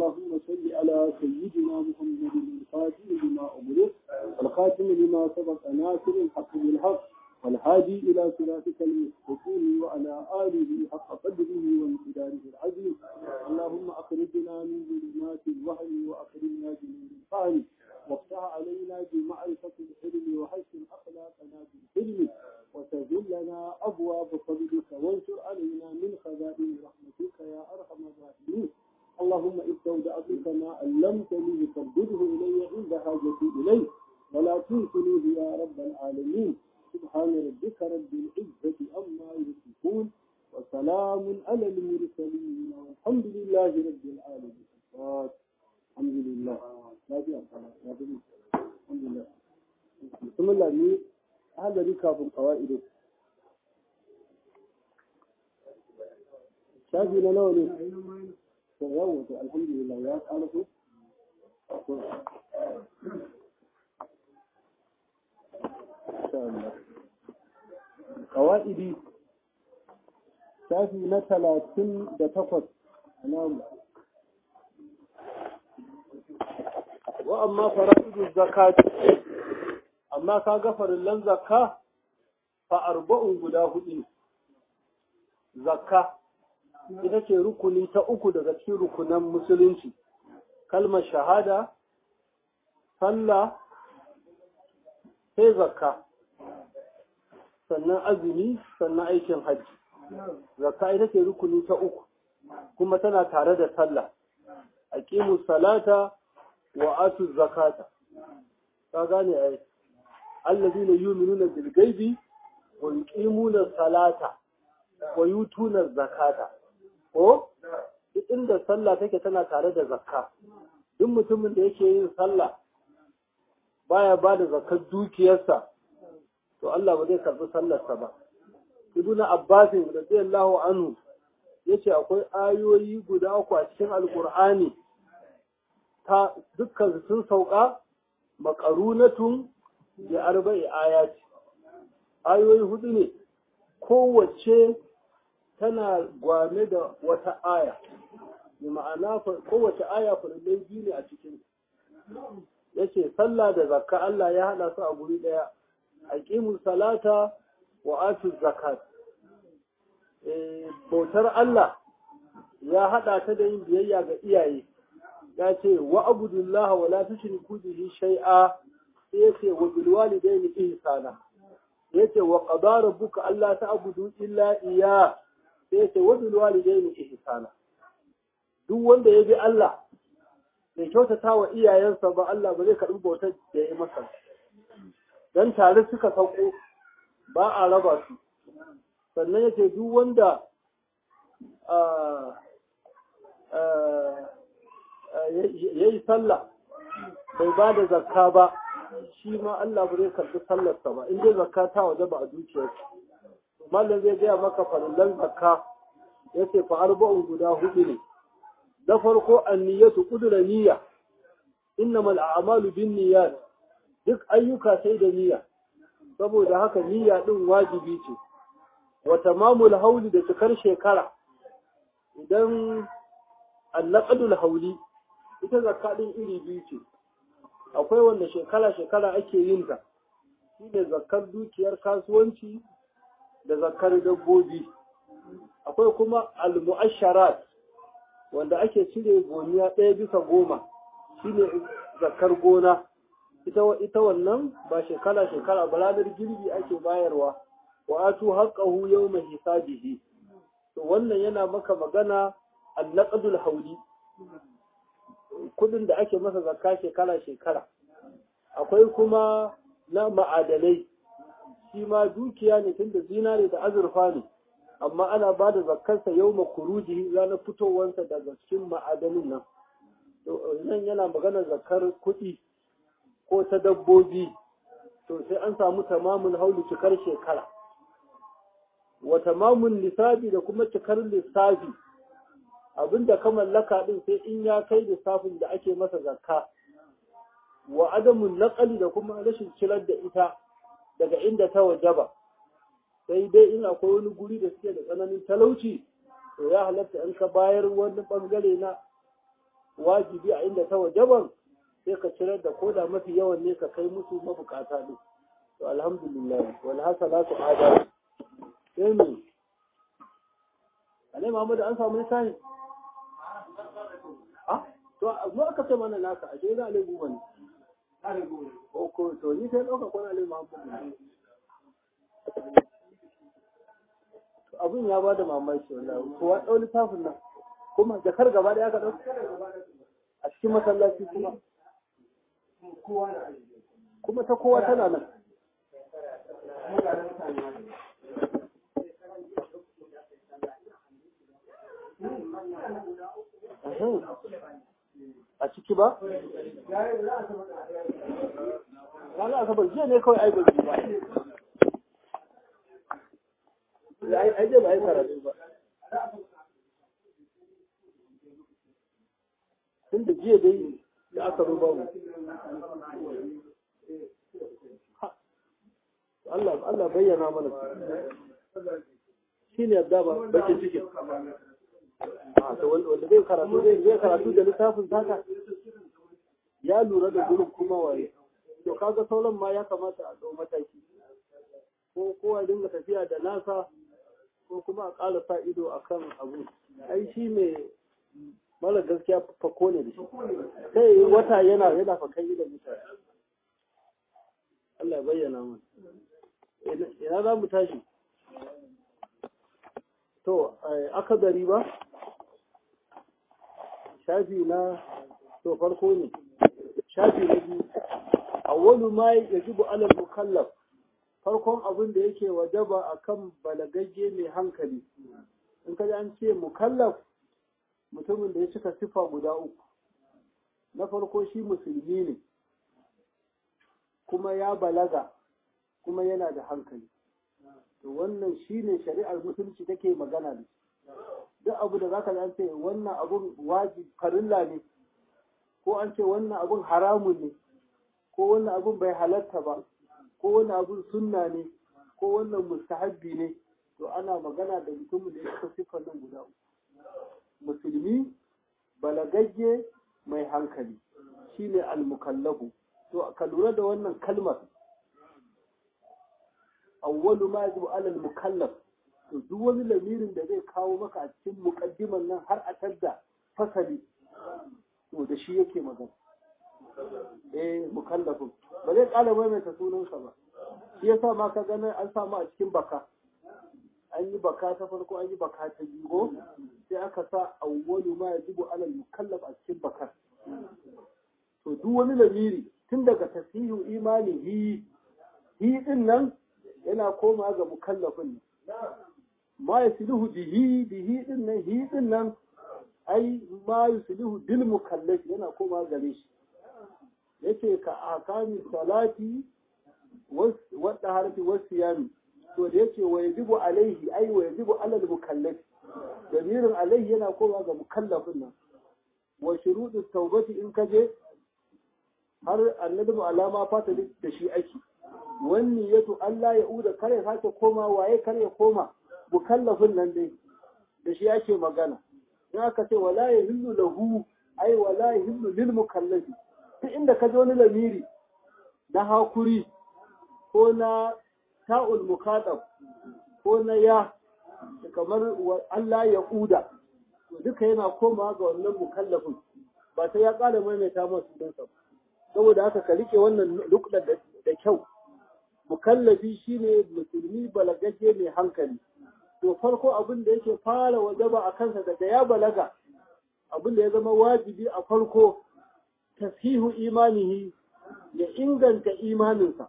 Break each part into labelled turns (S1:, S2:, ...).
S1: اللهم صل على سيدنا محمد الفاتح لما أغلق الخاتم لما سبق ناصر الحق بالحق والهادي إلى صراطك المستقيم وعلى آله حق قدره وامتداره العظيم اللهم أخرجنا من ظلمات الوهم وأخرجنا بنور الفهم وافتح علينا بمعرفة العلم وحسن أخلاقنا بالحلم وسهل لنا أبواب فضلك وانشر علينا من خزائن رحمتك يا أرحم الراحمين اللهم استودعتك ما علمتني فردده إلي عند حاجتي إليه ولا تنسنيه يا رب العالمين سبحان ربك رب العزة أما يصفون وسلام على المرسلين والحمد لله رب العالمين الحمد لله لا الحمد لله بسم الله ني هذا ركاب القواعد شافي لنا ولي يوم الحمد لله يا قالوا Kawa'idi shafi na talatin da takwas a namu. Wa amma fara'idu zakati, amma ka ga farillan zakka fa arba'un guda hudu. Zakka ita ce rukuni ta uku daga cikin rukunan musulunci, kalmar shahada, sallah, sai zakka. sannan azumi sannan aikin hajji zakka ita ce rukuni ta uku kuma tana tare da sallah aqimu salata wa atu zakata ka gane ai allazina yu'minuna bil ghaibi wa yuqimuna salata wa yutuna zakata ko duk inda sallah take tana tare da zakka duk mutumin da yake yin sallah baya ba da zakkar dukiyarsa to Allah ba zai karɓi sallarsa ba. Ibn Abbas radiyallahu anhu yace akwai ayoyi guda uku a cikin Alƙur'ani ta dukkan sun sauka maƙarunatun da arba'i ayati. Ayoyi hudu ne kowace tana gwame da wata aya. Bi ma'ana kowace aya farillai biyu ne a cikin. Yace sallah da zakka Allah ya haɗa su a guri ɗaya. aqimu salata wa atu zakat bautar Allah ya hada ta da yin biyayya ga iyaye ya ce wa abudullah wa la tushriku bihi shay'a yace wa bil walidayni ihsana yace wa qada rabbuka alla ta'budu illa iya yace wa bil walidayni ihsana duk wanda ya bi Allah bai kyautata wa iyayensa ba Allah ba zai karɓi bautar da ya yi masa don tare suka sauko ba a raba su sannan yake duk wanda ya yi sallah bai ba da zakka ba shi ma Allah ba zai karɓi sallarsa ba in dai zakka ta waje ba a dukiyarsa mallam zai gaya maka farillan zakka ya ce fa arba'un guda hudu ne na farko anniyatu kudura niyya innamal a'malu bin niyyat duk ayyuka sai da niyya saboda haka niyya din wajibi ce wa tamamul hauli da cikar shekara idan annaqdul hauli ita zakka din iri biyu ce akwai wanda shekara shekara ake yin ta shine zakkar dukiyar kasuwanci da zakkar dabbobi akwai kuma al-mu'asharat wanda ake cire goniya ɗaya bisa goma shine zakkar gona ita ita wannan ba shekara shekara ba ranar girbi ake bayarwa wa atu haqqahu yawma hisabihi to wannan yana maka magana al-naqdul hawli kudin da ake masa zakka shekara shekara akwai kuma na ma'adalai shi ma dukiya ne tunda zinare da azurfa ne amma ana ba da zakkarsa yau makuruji ranar fitowarsa daga cikin ma'adanin nan nan yana magana zakkar kuɗi ko ta dabbobi to sai an samu tamamun haulu cikar shekara wa tamamun lissafi da kuma cikar lissafi abinda ka mallaka din sai in ya kai lissafin da ake masa zakka wa adamun naqali da kuma rashin cirar da ita daga inda ta wajaba sai dai in akwai wani guri da suke da tsananin talauci to ya halatta in ka bayar wani bangare na wajibi a inda ta wajaban sai ka cirar da koda mafi yawan ne ka kai musu mabukata ne to alhamdulillah wal hasalatu ada sai me alai Muhammad an samu lissafi ah to mu aka ce mana naka ashe za alai guba ne ko ko to ni sai dauka kwana alai Muhammad abin ya bada mamaki wallahi ko wa dau littafin nan kuma jakar gaba da ya ka dau a cikin masallaci kuma kuma ta kowa tana nan a ciki ba? Rana asabar jiya ne kawai aibar ba. Ai je ba ai karatu ba. Tun da jiya dai da aka ruba mu. Allah Allah bayyana mana shi ne yadda ba bakin cikin. wanda zai karatu zai karatu da littafin taka ya lura da gurin kuma waye to kaga sauran ma ya kamata a dau mataki ko kowa dinga tafiya da nasa ko kuma a ƙara sa ido akan abu ai shi mai mara gaskiya fako ne da shi sai wata yana yana fakan idan mutane Allah ya bayyana mu ina za mu tashi to aka gari ba shafi na to farko ne shafi na biyu awwalu ma yajibu alal mukallaf farkon abin da yake wajaba akan balagagge mai hankali in kaji an ce mukallaf mutumin da ya cika sifa guda uku na farko shi musulmi ne kuma ya balaga kuma yana da hankali to wannan shine shari'ar musulunci take magana da duk abu da zaka an ce wannan abun wajib farilla ne ko an ce wannan abun haramun ne ko wannan abun bai halatta ba ko wannan abun sunna ne ko wannan mustahabbi ne to ana magana da mutumin da ya cika siffar nan guda uku musulmi balagagge mai hankali shine al-mukallafu to ka lura da wannan kalmar awwalu ma yajibu ala al-mukallaf to duk wani lamirin da zai kawo maka a cikin muqaddiman nan har a tadda fasali to da shi yake magana eh mukallafin ba zai kala maimaita sunansa ba shi yasa ma ka gani an samu a cikin baka an yi baka ta farko an yi baka ta biyu sai aka sa awwalu ma yajibu ala al-mukallaf a cikin bakar to duk wani lamiri tun daga tasihu imani hi hi din nan yana koma ga mukallafin ne ma yasluhu bihi bihi din nan hi din nan ai ma yuslihu bil mukallaf yana koma gare shi yace ka akami salati wadda harfi wasu yami to da yace wa yajibu alaihi ai wa yajibu alal mukallaf damirin alaihi yana koma ga mukallafin nan wa shuruɗu taubati in kaje har annabi alama fata da shi ake wani yato Allah ya uda kare sake koma waye kare koma mukallafin nan dai da shi ake magana in aka ce wala ya hillu lahu ai wala ya hillu lil mukallafi duk inda ka ji wani lamiri na hakuri ko na ta'ul mukaddam ko na ya kamar Allah ya uda duka yana koma ga wannan mukallafin ba sai ya ƙara maimaita masu sunansa ba saboda haka ka rike wannan lukɗar da kyau mukallafi shine musulmi balagagge mai hankali to farko abin da yake fara wajaba a kansa daga ya balaga abin da ya zama wajibi a farko tasihu imanihi ya inganta imaninsa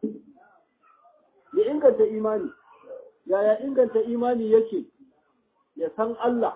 S1: ya inganta imani yaya inganta imani yake ya san Allah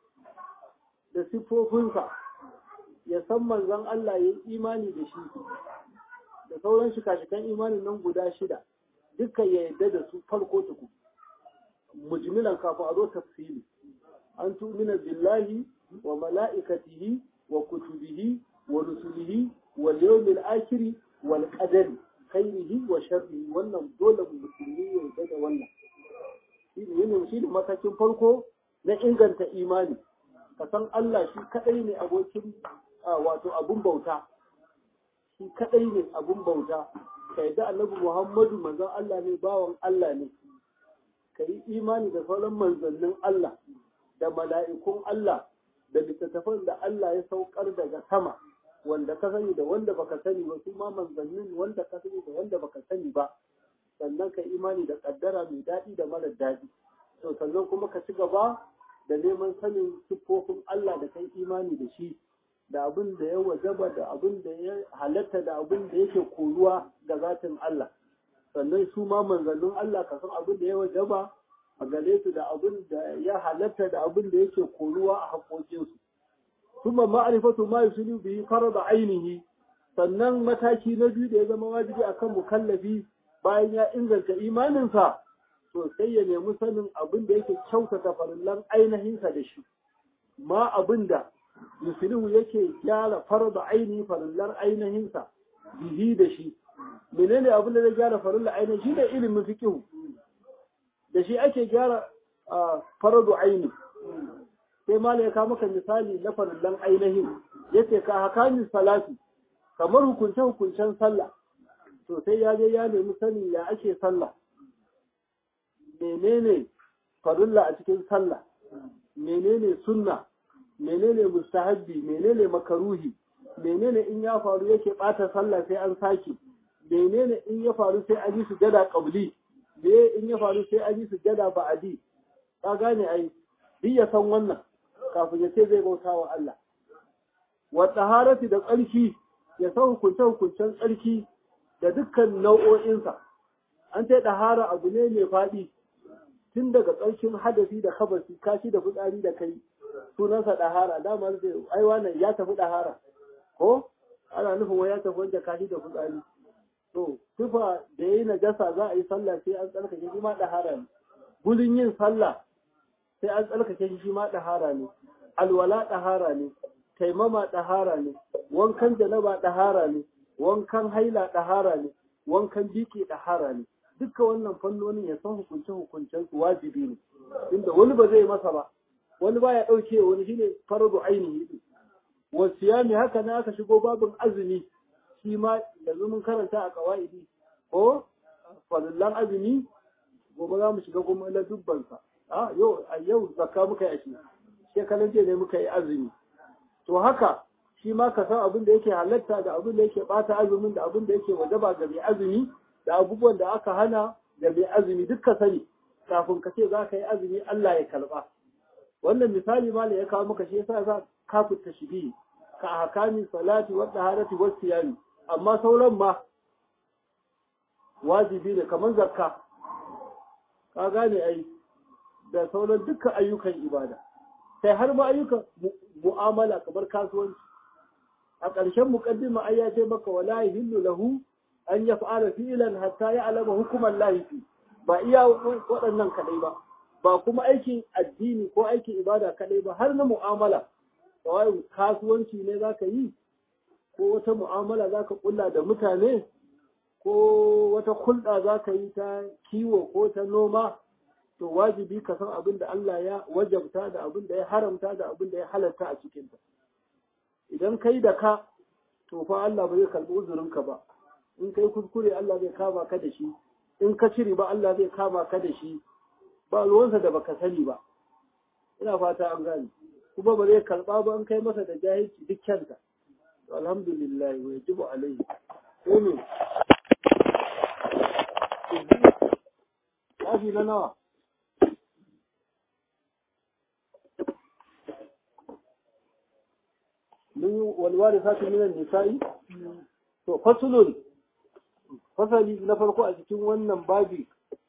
S1: da siffofinsa ya san manzon Allah ya yi imani da shi da sauran shika-shikan imanin nan guda shida duka ya yarda da su farko tuku mujmilan kafin a zo tafsiri an tumina billahi wa mala'ikatihi wa kutubihi wa rusulihi wal yawmil akhir wal qadari khairihi wa sharrihi wannan dole musulmi ya yarda da wannan shine shi ne matakin farko na inganta imani ka san Allah shi kadai ne abokin wato abun bauta shi kadai ne abun bauta ka yadda annabi Muhammadu manzon Allah ne bawan Allah ne ka yi imani da sauran manzannin Allah da mala'ikun Allah da littattafan da Allah ya saukar daga sama wanda ka sani da wanda baka sani ba su ma manzannin wanda ka sani da wanda baka sani ba sannan ka imani da kaddara mai daɗi da mara daɗi to sannan kuma ka ci gaba da neman sanin siffofin Allah da kai imani da shi da abin da ya wajaba da abin da ya halatta da abin da yake koruwa ga zatin Allah sannan su ma manzannin Allah ka san abin da ya wajaba a gare su da abin da ya halatta da abin da yake koruwa a haƙoƙinsu kuma ma'rifatu ma yusulu bihi farada ainihi sannan mataki na biyu da ya zama wajibi akan mukallafi bayan ya inganta imaninsa to sai ya nemi sanin abin da yake kyautata farillan ainihinsa da shi ma abin da yusulu yake gyara farada ainihi farillan ainihinsa bihi da shi menene abin da zai gyara farillan ainihi shi ne ilimin fiqh da shi ake gyara faradu aini sai mala ya kawo maka misali na farillan ainihin yace ka hakami salati kamar hukunce hukuncen sallah to sai ya je ya nemi sani ya ake sallah menene farilla a cikin sallah menene sunna menene mustahabbi menene makaruhi menene in ya faru yake bata sallah sai an sake menene in ya faru sai an yi sujada qabli me in ya faru sai an yi sujada ba'adi ka gane ai duk ya san wannan kafin ya ce zai bauta wa Allah wa taharati da tsarki ya san hukunce hukuncen tsarki da dukkan nau'o'insa an ce ɗahara abu ne mai faɗi tun daga tsarkin hadasi da kabasi kashi da fitsari da kai sunansa ɗahara dama zai ai wannan ya tafi ɗahara ko ana nufin wai ya tafi wanda kashi da fitsari to tufa da yayi najasa za a yi sallah sai an tsarkake shi ma ɗahara ne gudun yin sallah sai an tsarkake shi ma ɗahara ne alwala ɗahara ne taimama ɗahara ne wankan janaba ɗahara ne wankan haila ɗahara ne wankan biki ɗahara ne duka wannan fannonin ya san hukunce hukuncen su wajibi ne inda wani ba zai masa ba wani ba ya ɗauke wani shine faradu ainihi din wasiyami haka na aka shigo babin azumi shi ma yanzu mun karanta a kawaidi ko fadillan azumi gobe za mu shiga kuma na dubbansa a yau a yau zakka muka yi shi shekaran jiya ne muka yi azumi to haka shi ma ka san abin da yake halatta da abin da yake bata azumin da abin da yake wajaba ga mai azumi da abubuwan da aka hana ga mai azumi duk ka sani kafin ka ce za ka yi azumi Allah ya kalba wannan misali ma ya kawo maka shi yasa za ka fita shi ka hakami salati wa taharati wa siyami amma sauran ma wajibi ne kamar zakka ka gane ai da sauran dukkan ayyukan ibada sai har ma ayyukan mu'amala kamar kasuwanci a ƙarshen muqaddima ai ya ce maka wala yahillu lahu an yaf'ala fi'lan hatta ya'lama hukuman lahi fi ba iya waɗannan kadai ba ba kuma aikin addini ko aikin ibada kadai ba har na mu'amala kawai kasuwanci ne zaka yi ko wata mu'amala zaka kulla da mutane ko wata hulɗa zaka yi ta kiwo ko ta noma to wajibi ka san abin da Allah ya wajabta da abin da ya haramta da abin da ya halatta a cikinta idan kai da ka to fa Allah ba zai karɓi uzurinka ba in kai kuskure Allah zai kama ka da shi in ka cire ba Allah zai kama ka da shi ba ruwansa da baka sani ba ina fata an gane kuma ba zai karɓa ba in kai masa da jahilci duk kyanta alhamdulillah wa yajibu alaihi ko ne Shafi na nawa? من والوارثات من النساء to fasulun fasali na farko a cikin wannan babi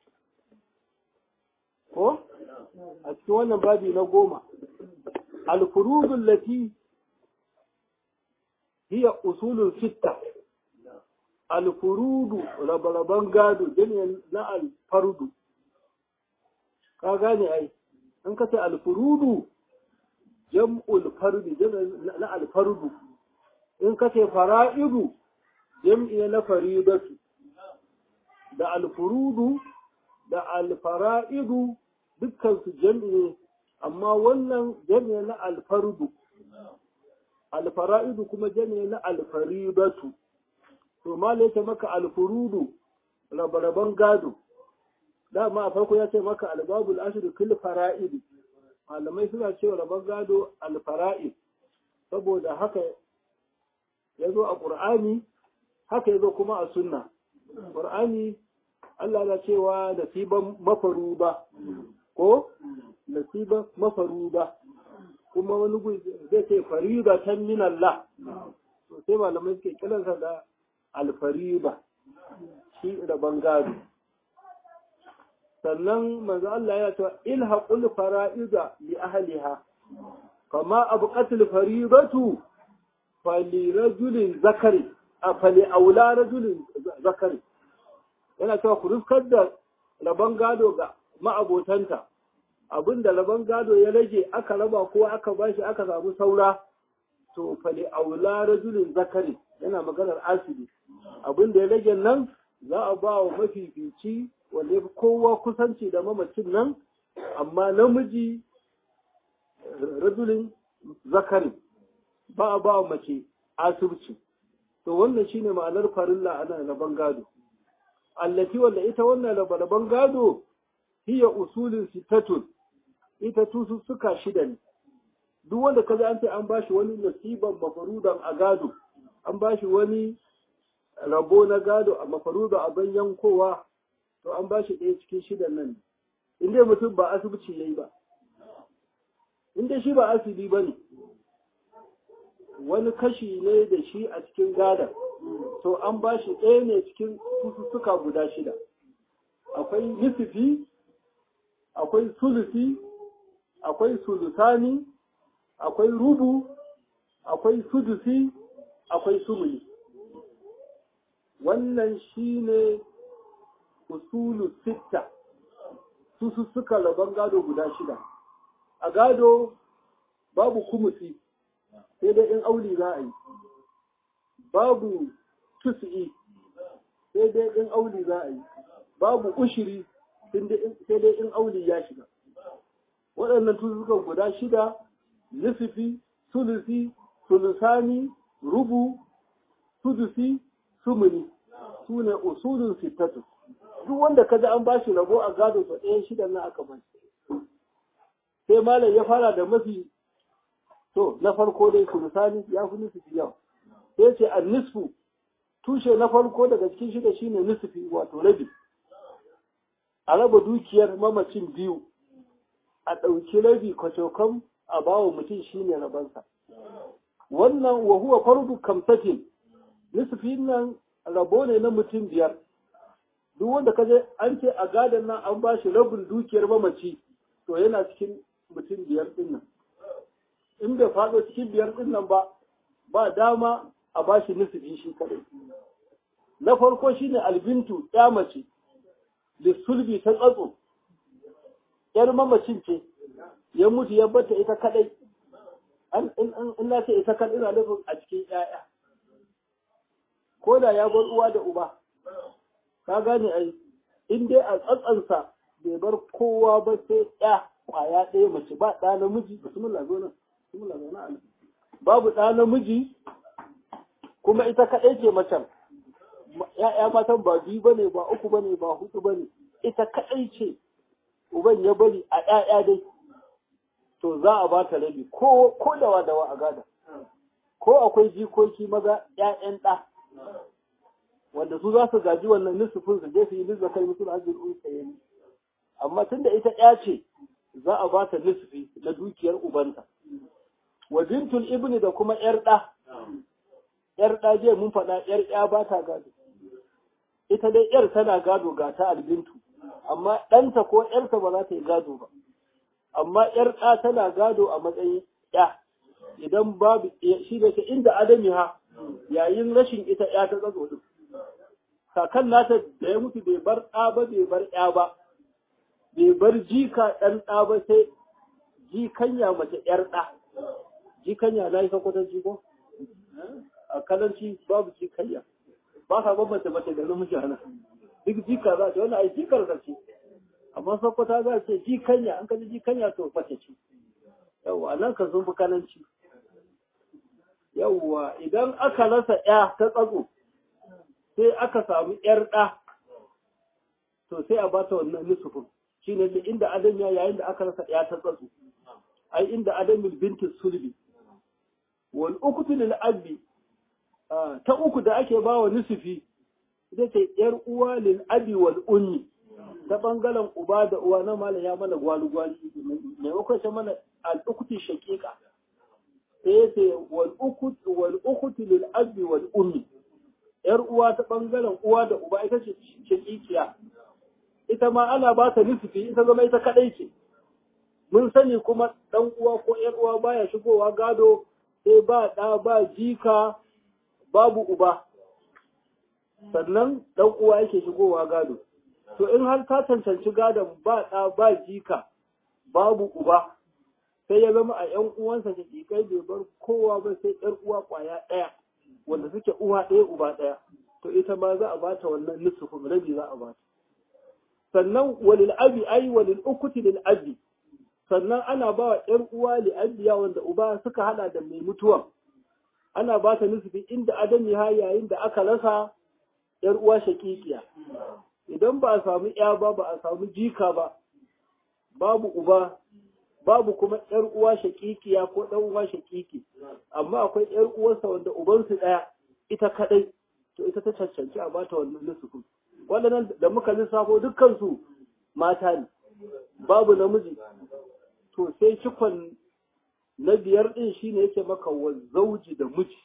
S1: ko a cikin wannan babi na goma alfurudun lati hiya usulun sitta alfurudu rabaraban gado jini na alfardu ka gane ai an kace alfurudu jam'ul fardi na alfardu in ka ce fara'idu jam'i na faridatu da alfurudu da alfara'idu dukkan su jam'i ne amma wannan jam'i na alfardu alfara'idu kuma jami'i na alfaribatu to ma yake maka alfurudu rabaraban gado dama a farko ya ce maka albabul ashiru kil fara'id malamai suna cewa raban gado alfara'id saboda haka ya zo a ƙur'ani haka ya zo kuma a sunna ƙur'ani Allah na cewa nasiban mafaru ba ko nasiban mafaru ba kuma wani gu zai ce fariba tan min Allah to sai malamai suke kiransa da alfariba shi raban gado sannan manzo Allah ya ce ilhaqul fara'iza li ahliha kama abqatul faribatu fali rajulin zakari a fali aula rajulin zakari yana cewa ku rufkar da rabon gado ga ma'abotanta abinda rabon gado ya rage aka raba ko aka bashi aka samu saura to fali aula rajulin zakari yana maganar asibi abinda ya rage nan za a ba wa mafifici wanda ya fi kowa kusanci da mamacin nan amma namiji rajulin zakari ba a ba mace asirci to wannan shine ma'anar farilla ana rabon gado allati wanda ita wannan rabon gado hiya usulin sitatun ita tusu suka shida ne duk wanda kaza an ce an bashi wani nasiban mafarudan a gado an bashi wani rabo na gado a mafaruda a ban yankowa to an bashi ɗaya cikin shidan nan in dai mutum ba asibiti yayi ba in dai shi ba asibi ba ne wani kashi ne da shi a cikin gadon to an ba shi ɗaya ne cikin sussuka guda shida akwai nisifi akwai sulusi akwai sulusani akwai rubu akwai sudusi akwai sumuni wannan shi ne usulu sitta sussuka rabon gado guda shida a gado babu kumusi sai dai in auli za a yi babu tusi sai dai in auli za a yi babu ushiri sai dai in auli ya shiga waɗannan tuzukan guda shida nisifi sulusi sulusani rubu sudusi sumuni su ne usulun sittatu duk wanda ka ji an ba shi rabo a gado sa ɗayan shidan na aka ba sai malam ya fara da mafi to na farko dai sulusani ya fi nisfi yawa sai ce an nisfu tushe na farko daga cikin shida shine nisfi wato rabi a raba dukiyar mamacin biyu a ɗauki rabi kwacokan a bawa mutum shine rabansa wannan wa huwa fardu kamsatin nisfi nan rabo ne na mutum biyar duk wanda ka je an ce a gadon nan an ba shi rabin dukiyar mamaci to yana cikin mutum biyar din nan in bai faɗo cikin biyar din nan ba ba dama a ba shi nisfi shi kadai na farko shine albintu ya mace lissulbi ta tsatso yar mamacin ce ya mutu ya bata ita kadai in na ce ita kadai ina nufin a cikin 'ya'ya ko da ya bar uwa da uba ka gane ai in dai a tsatsansa bai bar kowa ba sai ya kwaya ɗaya mace ba ɗa namiji bismillah zo nan bismillah zo nan babu ɗa namiji kuma ita kaɗai ce macen ya'ya matan ba biyu bane ba uku bane ba hudu bane ita kaɗai ce uban ya bari a ƴaƴa dai to za a ba ta rabi ko ko dawa dawa a gada ko akwai jikoki maza ƴaƴan ɗa wanda su za su gaji wannan nisufin su je su yi nisa kai musu ajin unsa yayi amma tunda ita ya ce za a ba ta nisfi na dukiyar ubanta wa bintul ibni da kuma yar da yar da je mun faɗa yar ya ba ta gado ita dai yar tana gado ga ta albintu amma ɗanta ko yarta ba za ta yi gado ba amma yar da tana gado a matsayin ya idan babu shi da ke inda adami ha yayin rashin ita ya ta tsazo din kakan nata da ya mutu bai bar ɗa ba bai bar ya ba bai bar jika ɗan ɗa ba sai jikanya mace ƴar ɗa jikanya na yi sakwatar jiko a kalanci babu jikanya ba ka bambanta mace da namiji ana duk jika za ta wani ai jikar da ce amma sakwata za ce jikanya an kaji jikanya to mace ce yawa nan ka sun fi kalanci yawwa idan aka rasa ya ta tsatso sai aka samu yar ɗa to sai a bata wannan nisufin shi ne inda adam ya yayin da aka rasa ya ta tsatso ai inda adamin bintin sulbi wal ukutu lil abi ta uku da ake ba wa nisufi ita ce yar uwa lil abi wal ummi ta bangaren uba da uwa na malam ya mana gwalu gwali maimakon shi mana al ukuti shaqiqa sai ce wal ukutu wal ukutu lil abi wal ummi yar uwa ta bangaren uwa da uba ita ce shaqiqiya ita ma ana ba ta nisufi ita zama ita kadai ce mun sani kuma dan uwa ko yar uwa baya shigowa gado sai ba ɗa ba jika babu uba sannan ɗan uwa yake shigowa gado to in har ta cancanci gadon ba ɗa ba jika babu uba sai ya zama a ‘yan uwansa da jikai bai bar kowa ba sai ‘yar uwa ƙwaya ɗaya wanda suke uwa ɗaya uba ɗaya to ita ma za a bata wannan nusufin rabi za a bata sannan walil abi ai walil ukuti lil abi sannan ana ba wa ‘yan uwa li'abiya wanda uba suka hada da mai mutuwan ana ba ta nufi inda adami ha yayin da aka rasa ‘yar uwa shakikiya idan ba a samu ‘ya ba ba a samu jika ba babu uba babu kuma ‘yar uwa shakikiya ko ɗan uwa shakiki amma akwai ‘yar uwarsa wanda ubansu ɗaya ita kaɗai to ita ta cancanci a bata wannan nusufin waɗannan da muka lissafo dukkansu mata ne babu namiji to sai cikon na biyar ɗin shi ne yake maka wa zauji da miji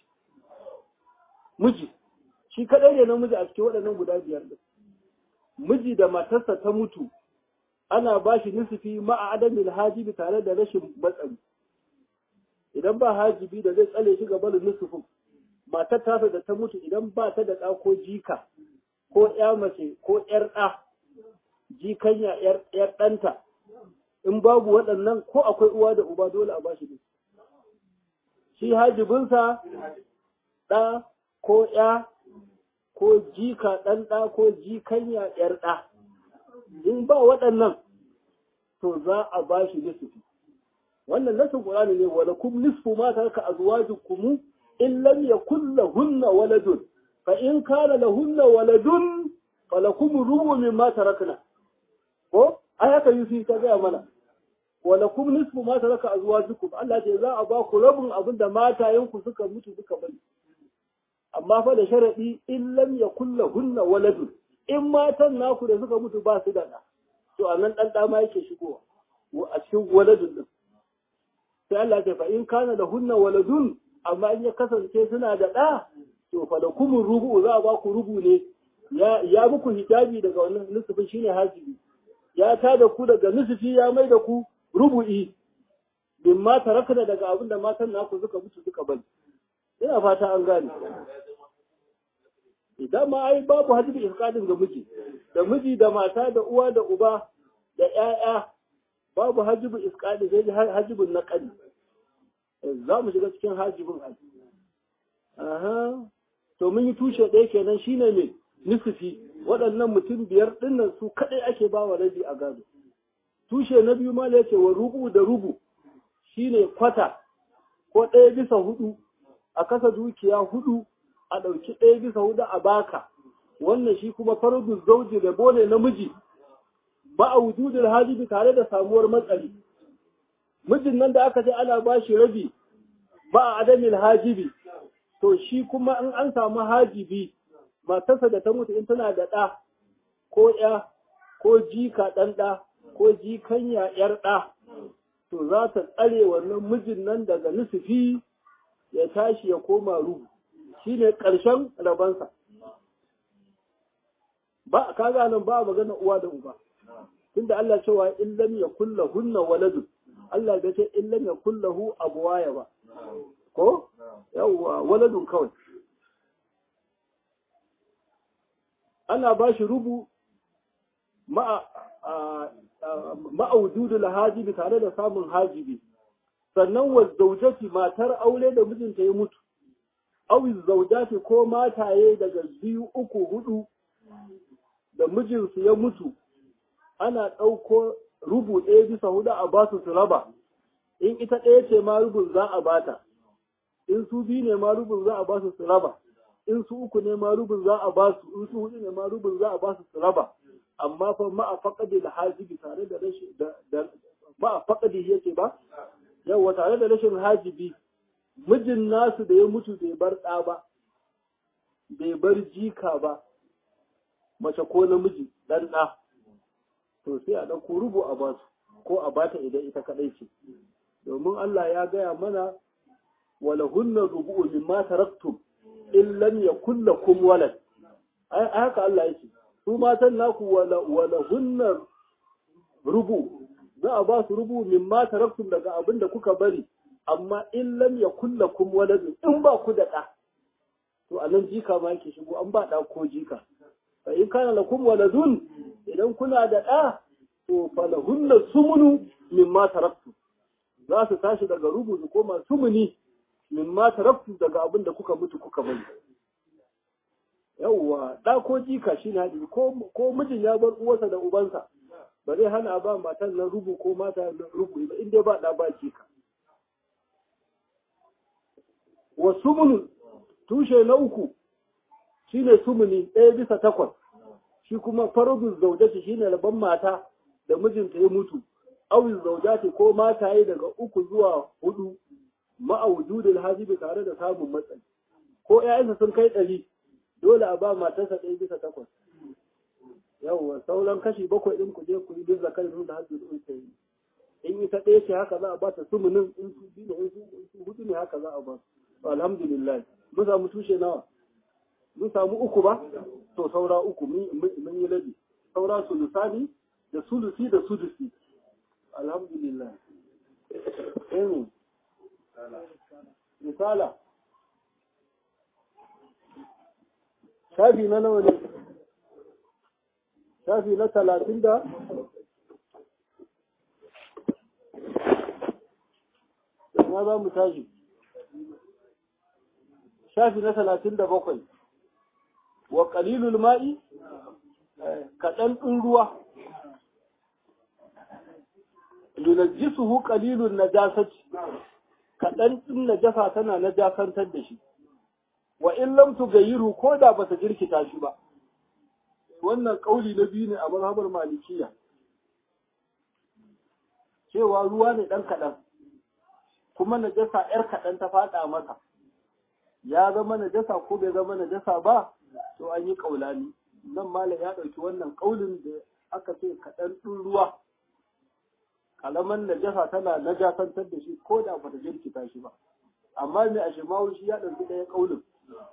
S1: miji shi kaɗai ne namiji a cikin waɗannan guda biyar ɗin miji da matarsa ta mutu ana ba shi nisufi ma'a adamin hajibi tare da rashin matsari idan ba hajibi da zai tsale shi gaba da nisufin matar tasa da ta mutu idan ba ta da ɗa ko jika ko ƴa mace ko ƴar ɗa jikanya ƴar ɗanta in babu waɗannan ko akwai uwa da uba dole a ba shi shi hajibinsa ɗa ko ya ko jika ɗan ɗa ko jikanya ƴar ɗa in ba waɗannan to za a ba shi nisfi wannan nasin Qur'ani ne wa lakum nisfu ma taraka azwajukum in lam yakul lahunna waladun fa in kana lahunna waladun falakum rubu mimma tarakna ko ai haka yusi ta gaya mana wala kum nisfu ma taraka azwajukum Allah ce za a ba ku rabin abin da matayenku suka mutu suka bari amma fa da sharadi in lam yakul lahunna waladun in matan naku da suka mutu ba su da da to anan dan da ma yake shigowa a cikin waladun din sai Allah ce fa in kana lahunna waladun amma in ya kasance suna da da to fa da kum rubu za a ba ku rubu ne ya ya muku hijabi daga wannan nisfin shine hajibi ya tada ku daga nisfi ya mai da ku rubu'i bin ma tarakna daga abin da matan naku suka mutu suka bari ina fata an gane idan ma ai babu hajji iskadin ga miji da miji da mata da uwa da uba da ƴaƴa babu hajjibu iskadi sai dai hajjibun naqali za mu shiga cikin hajjibun haji aha to mun yi tushe ɗaya kenan shine me nisfi waɗannan mutum biyar ɗinnan su kaɗai ake ba wa rabi a gado tushe na biyu ma yake wa rubu da rubu shine kwata ko ɗaya bisa hudu a kasa dukiya hudu a ɗauki ɗaya bisa hudu a baka wannan shi kuma fardu zauji da bone namiji ba a wujudul hajibi tare da samuwar matsari mijin nan da aka ce ana ba shi rabi ba a adamin hajibi to shi kuma in an samu hajibi matarsa da ta mutu in tana da ɗa ko ya ko jika ɗan ɗa ko jikanya ‘yar ɗa, to za ta tsare wannan mijin nan daga nusufi ya tashi ya koma ruhu, shi ne ƙarshen rabansa. Ba, ka nan ba magana uwa da uba, tunda Allah cewa in lam ya kulla hunna waladu, Allah bai ce in lam ya kulla hu abuwaya ba, ko? Yawwa waladun kawai. Ana ba shi rubu ma'a ma'aududul hajibi tare da samun hajibi sannan wa zaujati matar aure da mijinta ya mutu awi zaujati ko mataye daga biyu uku hudu da mijinsu ya mutu ana ɗauko rubu ɗaya bisa hudu a basu su raba in ita ɗaya ce ma rubun za a bata in su biyu ne ma rubin za a ba su su raba in su uku ne ma rubin za a ba su in su hudu ne ma rubin za a ba su su raba amma fa ma a faƙaɗe da hajibi tare da rashin da ma a faƙaɗe yake ba yawa tare da rashin hajibi mijin nasu da ya mutu bai bar ɗa ba bai bar jika ba mace ko namiji ɗan ɗa to sai a ɗauko rubu a basu ko a bata idan ita kaɗai ce domin Allah ya gaya mana wala hunna rubu'u mimma taraktum in lam yakul lakum walad ai haka Allah yake su matan naku wala wala hunna rubu za a ba su rubu mimma taraktum daga abin da kuka bari amma in lam yakul lakum walad in ba ku da ɗa to anan jika ma yake shigo an ba ɗa ko jika fa in kana lakum waladun idan kuna da ɗa to falahunna sumunu mimma taraktum za su tashi daga rubu su koma sumuni mimma taraktum daga abin da kuka mutu kuka bari yawwa ɗa ko jika shi ne ko mijin ya bar uwarsa da ubansa ba zai hana ba matan na rubu ko mata na rubu ba inda ba ɗa ba jika wa sumunu tushe na uku shine sumuni ɗaya bisa takwas shi kuma faradun zaujati shine rabon mata da mijinta ya mutu awin zaujati ko mataye daga uku zuwa hudu ma'aujudul hajibi tare da samun matsayi ko ƴaƴansa sun kai ɗari dole a ba matarsa ɗaya bisa takwas yawwa sauran kashi bakwai ɗin ku je ku yi duk zakar da hajji da unsa yi in ita ɗaya ce haka za a ba ta sumunin in su biyu ne in su hudu ne haka za a ba su alhamdulillah mun samu tushe nawa mun samu uku ba to saura uku mun yi rabi saura sulusani da sulusi da sudusi alhamdulillah in misala shafi na nawa ne shafi na talatin da na za mu tashi shafi na talatin da bakwai wa ƙalilul ma'i kaɗan ɗin ruwa yunajjisuhu qalilun najasati kaɗan ɗin najasa tana najasantar da shi wa in lam tughayyiru ko da bata jirkita shi ba wannan kauli na biyu ne a mazhabar malikiya cewa ruwa ne ɗan kaɗan kuma najasa ‘yar kaɗan ta faɗa masa ya zama najasa ko bai zama najasa ba to an yi ƙaulani nan malam ya ɗauki wannan ƙaulin da aka ce kaɗan ɗin ruwa kalaman najasa tana najasantar da shi ko da bata jirkita shi ba amma mai a shimawu shi ya ɗauki ɗaya ƙaunin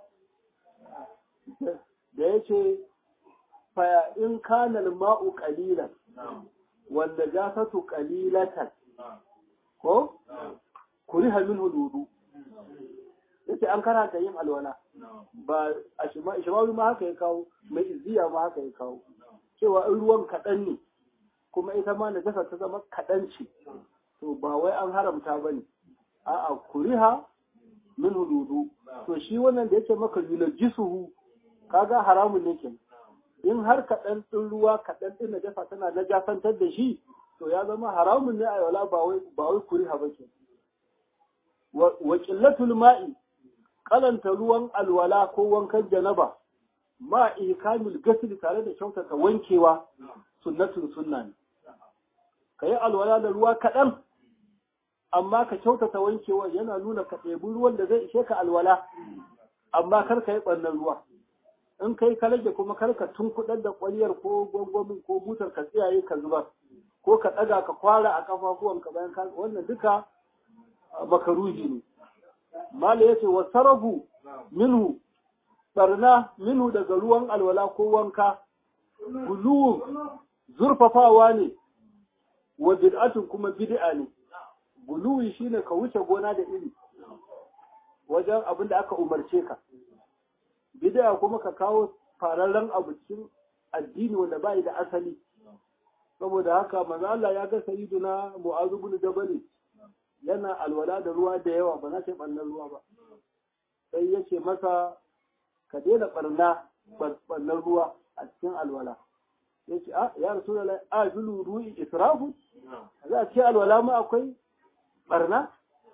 S1: da ya ce faya in kanal ma'u ƙalilan wanda jasatu ƙalilatan ko kuri halin hududu ya ce an karanta yin alwala ba a shimawu ma haka ya kawo mai izziya ma haka ya kawo cewa in ruwan kaɗan ne kuma ita ma najasa ta zama kaɗan ce to ba wai an haramta ba ne a'a kuriha min hududu to shi wannan da yake maka yunajjisuhu kaga haramun ne ke in har kaɗan ɗin ruwa kaɗan ɗin najasa tana najasantar da shi to ya zama haramun ne a wala ba wai ba wai kuriha ba ke wa qillatul ma'i kalanta ruwan alwala ko wankan janaba ma ikamil gasli tare da kyautata wankewa sunnatun sunna ne ka yi alwala da ruwa kaɗan amma ka kyautata wankewa yana nuna ka ɗebi ruwan da zai ishe ka alwala amma kar ka yi ɓannan ruwa in kai ka rage kuma kar ka tunkuɗar da ƙwaryar ko gwangwamin ko butar ka tsiyaye ka zubar ko ka ɗaga ka kwara a ƙafafuwanka bayan ka wannan duka makaruhi ne mala yace wa sarafu minhu barna minhu daga ruwan alwala ko wanka guluwun zurfafawa ne wa bid'atun kuma bid'a ne guluwi shine ka wuce gona da iri wajen abin da aka umarce ka bid'a kuma ka kawo fararren abu cikin addini wanda bai da asali saboda haka manzo Allah ya ga sayyiduna Mu'adh ibn Jabal yana alwala da ruwa da yawa ba na ce ɓannan ruwa ba sai ya ce masa ka daina ɓarna ɓannan ruwa a cikin alwala ya ce a ya rasu da a julu ru'i israfu za a ce alwala ma akwai ɓarna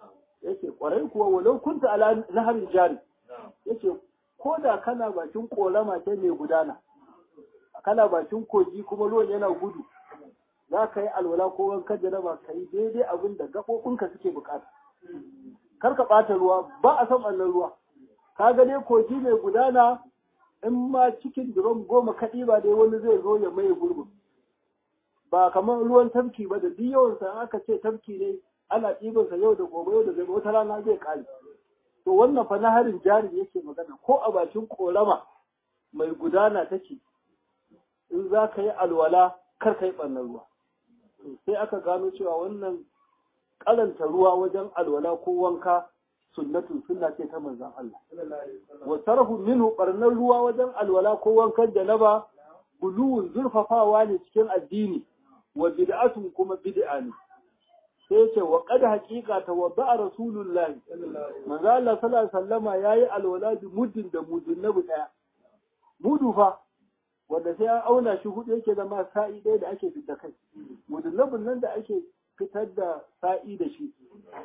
S1: yace kwarai kuwa walau kunta ala naharin jari yace ko da kana bakin korama ce mai gudana kana bakin kogi kuma ruwan yana gudu za ka yi alwala ko wankan da ba ka yi daidai abin da gaɓoɓinka suke bukata kar ka ɓata ruwa ba a san ɓallan ruwa ka ga dai kogi mai gudana in ma cikin duron goma kaɗi ba dai wani zai zo ya maye gurbin ba kamar ruwan tafki ba da duk yawansa aka ce tafki ne ana ɗibansa yau da gobe yau da gobe wata rana zai ƙare to wannan fa harin jari yake magana ko a bakin korama mai gudana take in za ka yi alwala kar ka yi ɓannan ruwa sai aka gano cewa wannan karanta ruwa wajen alwala ko wanka sunnatun sunna ce ta manzon Allah wa sarhu minhu barnar ruwa wajen alwala ko wankan janaba guluwun zurfafawa ne cikin addini wa bid'atun kuma bid'a ne sai ce wa qad haqiqa tawadda rasulullahi manzo Allah sallallahu alaihi wasallama yayi alwala bi muddin da mudin nabi daya mudu fa wanda sai an auna shi hudu yake zama sa'i ɗaya da ake fita kai mudunabin nan da ake fitar da sa'i da shi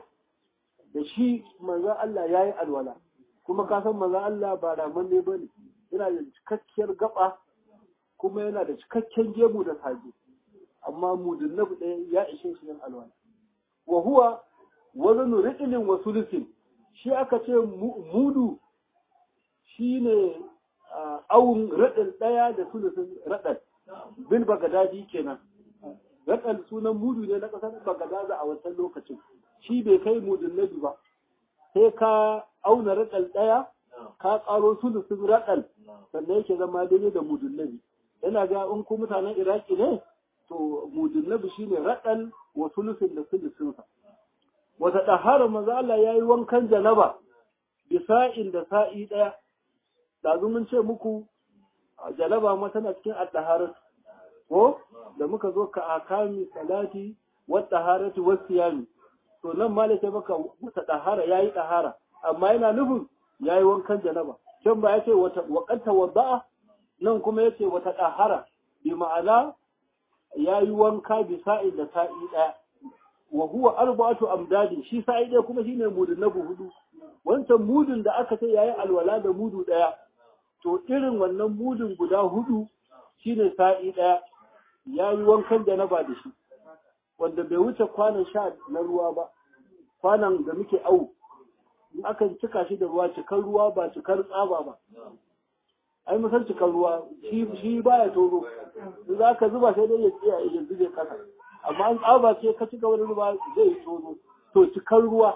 S1: da shi manzan Allah ya yi alwala kuma ka san manzan Allah ba raman ne ba ne yana da cikakkiyar gaba kuma yana da cikakken gemu da saje amma mudunabi ɗaya ya ishe shi yin alwala wa huwa wazanu ri'ilin wa sulusin shi aka ce mudu shine awun raɗin ɗaya da sulusun raɗin bil bagadadi kenan raɗin sunan mudu ne na ƙasar bagadaza a wancan lokacin shi bai kai mudun nabi ba sai ka auna raɗin ɗaya ka ƙaro sulusun raɗin sannan yake zama daidai da mudun nabi yana ga in ku mutanen iraki ne to mudun nabi shine raɗin wa sulusun da sulusunsa wata ɗahara maza Allah ya yi wankan janaba bisa'in da sa'i ɗaya ɗazu mun ce muku jalaba ma tana cikin al ko da muka zo ka akami salati wa taharati wa siyami to nan ma lace maka wata tahara yayi tahara amma yana nufin yayi wankan janaba can ba yace wata waqanta wada'a nan kuma yace wata tahara bi ma'ana yayi wanka bi sa'in da sa'i daya wa huwa arba'atu amdadi shi sa'i daya kuma shine mudun nabu hudu wancan mudun da aka ce yayi alwala da mudu daya to irin wannan mudun guda hudu shine sa'i ɗaya ya yi wankan da na ba da shi wanda bai wuce kwanan sha na ruwa ba kwanan da muke au in aka cika shi da ruwa cikar ruwa ba cikar tsaba ba ai musan cikar ruwa shi baya toro in za ka zuba sai dai ya tsaya ya zube kasa amma an tsaba ce ka cika wani ruwa zai toro to cikar ruwa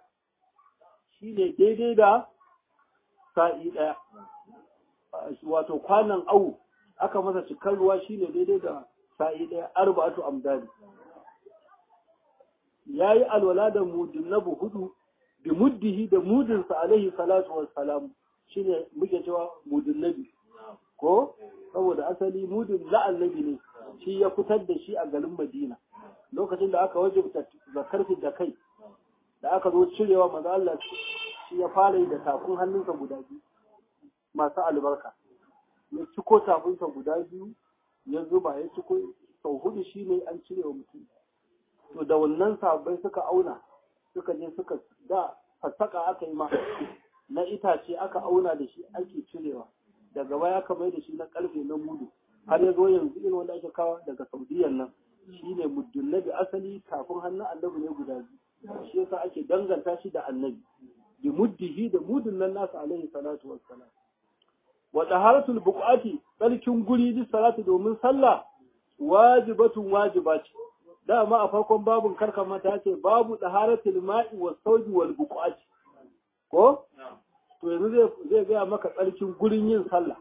S1: shine daidai da sa'i ɗaya wato kwanan au aka masa cikar ruwa shine daidai da sa'i ɗaya arba'atu amdani yayi alwala da mudin nabu hudu bi muddihi da mudin sa alaihi salatu wassalam shine muke cewa mudin nabi ko saboda asali mudin la annabi ne shi ya fitar da shi a garin Madina lokacin da aka wajibta zakar da kai da aka zo cirewa manzo Allah shi ya fara yi da takun hannunsa guda biyu masu albarka ya ciko tafinsa guda biyu ya zuba ya ciko sau hudu shi ne an cire wa mutum to da wannan sabai suka auna suka je suka da fassaka aka yi ma na itace aka auna da shi ake cirewa daga baya aka mai da shi na karfe na mudu har ya zo yanzu irin wanda ake kawo daga saudiyan nan shi ne muddin nabi asali kafin hannun annabi ne guda biyu shi yasa ake danganta shi da annabi bi muddihi da mudun nan nasu alaihi salatu wassalam wa taharatul buqati tsarkin guri bi salatu domin sallah wajibatun wajiba ce dama a farkon babun karka mata ce babu taharatul ma'i was sawji wal buqati ko to yanzu zai zai ga maka tsarkin gurin yin sallah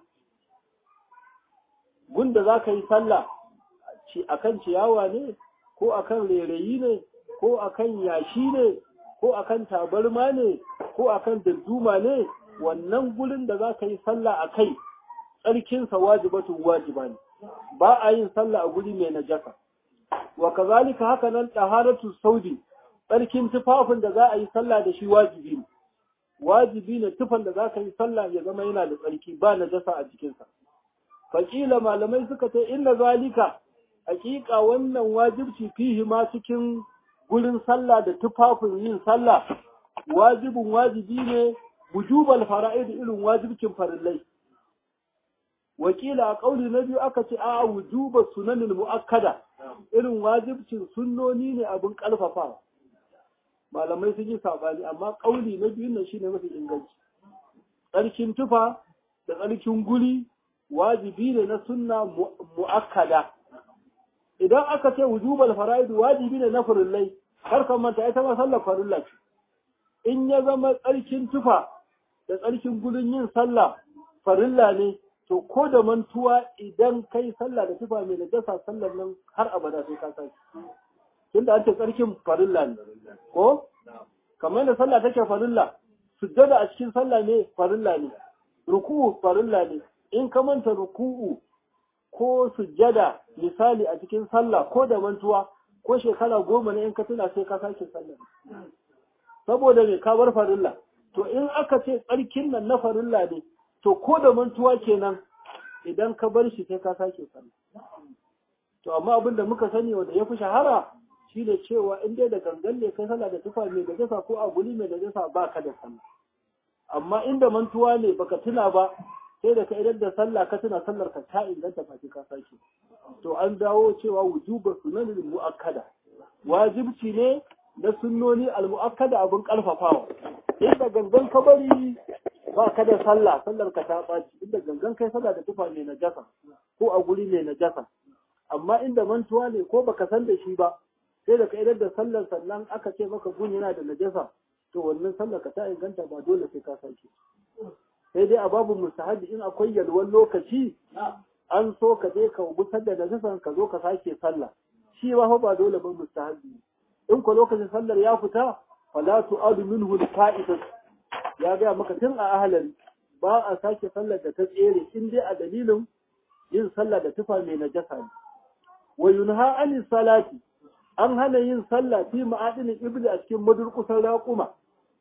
S1: gunda zaka yi sallah ci akan ciyawa ne ko akan rairayi ne ko akan yashi ne ko akan tabarma ne ko akan darduma ne wannan gurin da za ka yi sallah a kai tsarkinsa wajibatun wajiba ne ba a yin sallah a guri mai najasa wa kazalika haka nan taharatu saudi tsarkin tufafin da za a yi sallah da shi wajibi ne wajibi ne tufan da za ka yi sallah ya zama yana da tsarki ba najasa a jikinsa fakila malamai suka ce inna zalika hakika wannan wajibci fihi ma cikin gurin sallah da tufafin yin sallah wajibin wajibi ne wujubal fara'id irin wajibcin farillai wakila a kauli na biyu aka ce a wujuba sunanin mu'akkada irin wajibcin sunnoni ne abin karfafa malamai sun yi sabani amma kauli na biyu nan shine mafi inganci tsarkin tufa da tsarkin guri wajibi ne na sunna mu'akkada idan aka ce wujubal fara'id wajibi ne na farillai kar ka manta ita ma sallar farilla ce in ya zama tsarkin tufa da tsarkin gurin yin sallah farilla ne to ko da mantuwa idan kai sallah da tufa mai najasa sallar nan har abada sai ka saki tunda an ce tsarkin farilla ne ko kamar da sallah take farilla sujjada a cikin sallah ne farilla ne ruku'u farilla ne in ka manta ruku'u ko sujjada misali a cikin sallah ko da mantuwa ko shekara goma ne in ka tuna sai ka sake sallah saboda me ka bar farilla to in aka ce tsarkin nan na farilla ne to ko da mantuwa kenan idan ka bar shi sai ka sake sallah to amma abin da muka sani wanda ya fi shahara shine cewa in dai da gangan ne kai sallah da tufa mai da jasa ko a guri mai da jasa ba ka da sallah amma inda mantuwa ne baka tuna ba sai da ka idan da sallah ka tuna sallar ka ta inganta ba ka sake to an dawo cewa wujuba sunanin muakkada wajibci ne na sunnoni al-muakkada abin karfafawa inda gangan ka bari ba ka da sallah sallar ka ta baci inda gangan kai sallah da tufa mai najasa ko a guri mai najasa amma inda mantuwa ne ko baka san da shi ba sai da ka idan da sallar sannan aka ce maka gun yana da najasa to wannan sallar ka ta inganta ba dole sai ka sake sai dai a babu mustahabi in akwai yalwan lokaci an so ka je ka gusar da najasan ka zo ka sake sallah shi ba fa ba dole ba mustahabi in ko lokacin sallar ya fita fala tu'adu minhu al-fa'idat ya ga maka tun a ahlari ba a sake sallar da ta tsere in dai a dalilin yin sallah da tufa mai najasa ne wa yunha anis salati an hana yin sallah fi ma'adinin ibli a cikin madurkusan raƙuma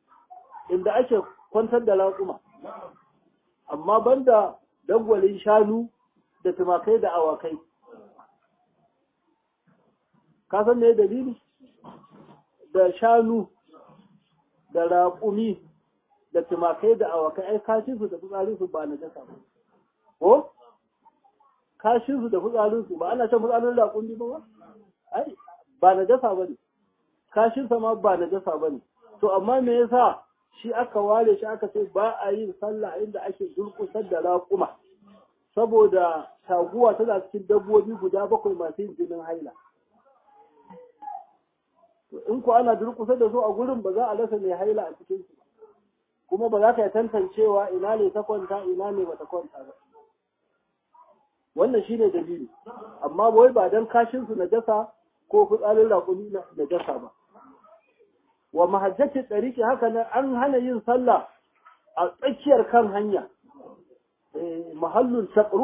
S1: inda ake kwantar da raƙuma amma banda dangwalin shanu da tumakai da awakai ka san me dalili da shanu da raƙumi da tumakai da awakai ai kashinsu da fitsarinsu ba na jasa ba ko kashinsu da fitsarinsu ba ana shan fitsarin raƙumi ba ai ba na jasa ba ne kashinsa ma ba na jasa ba ne to amma me yasa shi aka ware shi aka ce ba a yin sallah inda ake durkusar da raƙuma saboda taguwa tana cikin dabbobi guda bakwai masu yin jinin haila in ku ana durkusar da su a gurin ba za a rasa mai haila a cikin su kuma ba za ka yi tantancewa ina ne ta kwanta ina ne bata kwanta ba wannan shine dalili amma wai ba dan kashin su najasa ko fitsarin raƙumi na najasa ba wa mahajjati tsariki haka nan an hana yin sallah a tsakiyar kan hanya mahallun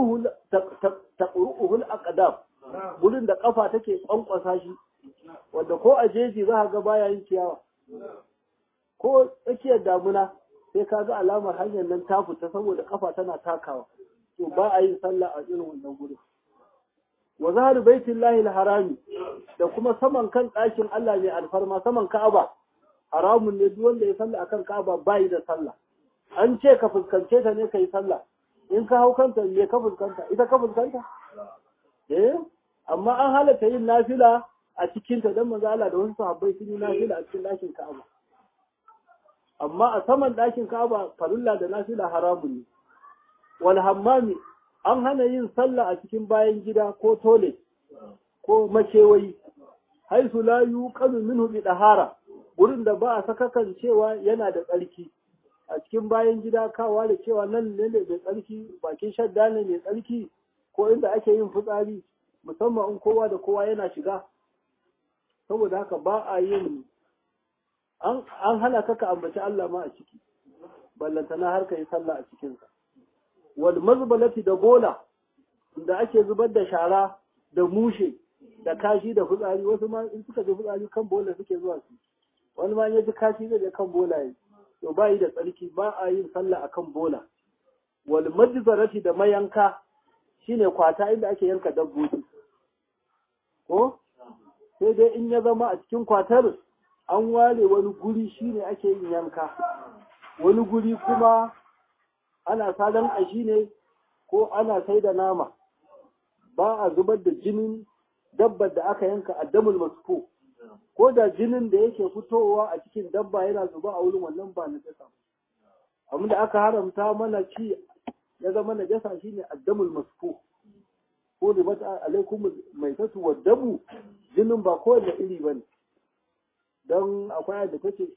S1: taqruhul aqdam gurin da kafa take kwankwasa shi wanda ko a jeji za ga baya yin ciyawa ko tsakiyar damuna sai ka ga alamar hanyar nan ta fita saboda kafa tana takawa to ba a yin sallah a irin wannan gurin wa zahar baitullahi harami da kuma saman kan ɗakin Allah mai alfarma saman Ka'aba haramun ne duk wanda ya sallah akan Ka'aba bai da sallah an ce ka fuskance ta ne kai sallah in ka hau kanta me ka fuskanta ita ka fuskanta eh amma an halatta yin nafila a cikin ta dan manzo Allah da wasu sahabbai sun yi nafila a cikin ɗakin Ka'aba amma a saman ɗakin Ka'aba farilla da nafila haramun ne wal hammami an hana yin sallah a cikin bayan gida ko tole ko makewayi haisu la yuqalu minhu bi dahara gurin da ba a sakakan cewa yana da tsarki a cikin bayan gida kawa da cewa nan ne mai tsarki bakin shadda ne mai tsarki ko inda ake yin fitsari musamman in kowa da kowa yana shiga saboda haka ba a yin an hana kaka ambaci Allah ma a ciki ballantana har ka yi sallah a cikinsa wal mazbalati da bola da ake zubar da shara da mushe da kashi da fitsari wasu ma in suka ji fitsari kan bola suke zuwa su wani ma ya ji kashi zai je kan bola yi to ba yi da tsarki ba a yin sallah akan bola wal majzarati da mayanka shine kwata inda ake yanka dabbobi ko sai dai in ya zama a cikin kwatar an ware wani guri shine ake yin yanka wani guri kuma ana sadan ƙashi ne ko ana sai da nama ba a zubar da jinin dabbar da aka yanka a damul masfu ko da jinin da yake fitowa a cikin dabba yana zuba a wurin wannan ba na jasa abin da aka haramta mana ci ya zama na jasa shine addamul masfu ko da mata alaikum mai tatu wa damu jinin ba kowanne iri bane don akwai da take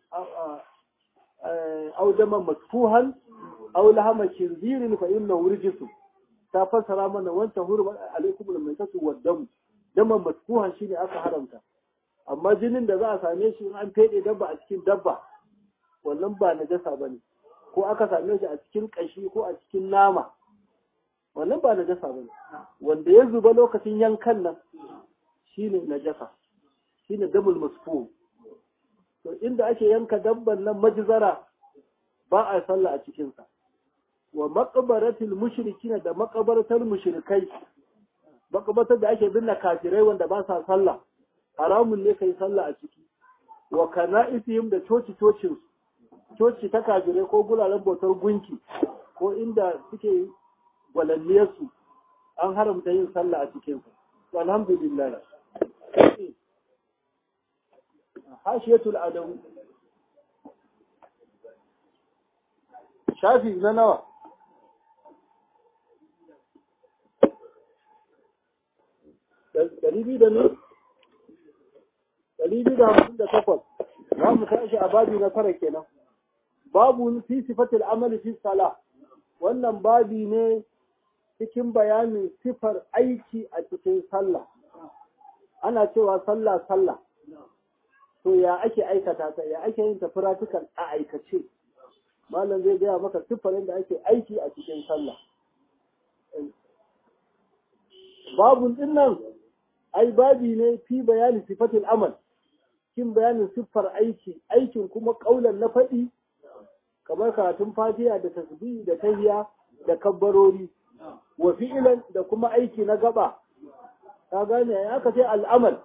S1: au dama masfuhan au lahama khinzirin fa inna wurjisu ta fassara mana wancan hurma alaikum mai tatu wa damu daman masfuhan shine aka haramta amma jinin da za a same shi in an fede dabba a cikin dabba wannan ba najasa bane ko aka same shi a cikin kashi ko a cikin nama wannan ba najasa bane wanda ya zuba lokacin yankan nan shine najasa shine damul masfuh to inda ake yanka dabban nan majzara ba a sallah a cikin sa wa maqbaratil mushrikin da maqbaratul mushrikai maqbaratar da ake binne kafirai wanda ba sa sallah haramun ne kai sallah a ciki wa kana'isihim da coci cocin coci ta kafirai ko guraren bautar gunki ko inda suke gwalalliyarsu an haramta yin sallah a cikin su alhamdulillah hashiyatul adamu shafi na nawa ɗari biyu da ne ɗari biyu da hamsin da takwas za mu tashi a babi na tara kenan babu fi sifatil amali fi sala wannan babi ne cikin bayanin sifar aiki a cikin sallah ana cewa sallah sallah to ya ake aikata ta ya ake yin ta practical a aikace malam zai gaya maka siffar da ake aiki a cikin sallah babun din nan ai babi ne fi bayanin sifatil amal cikin bayanin siffar aiki aikin kuma kaulan na faɗi kamar karatun fatiha da tasbih da tahiya da kabbarori wa fi'ilan da kuma aiki na gaba ka gane ya aka ce al'amal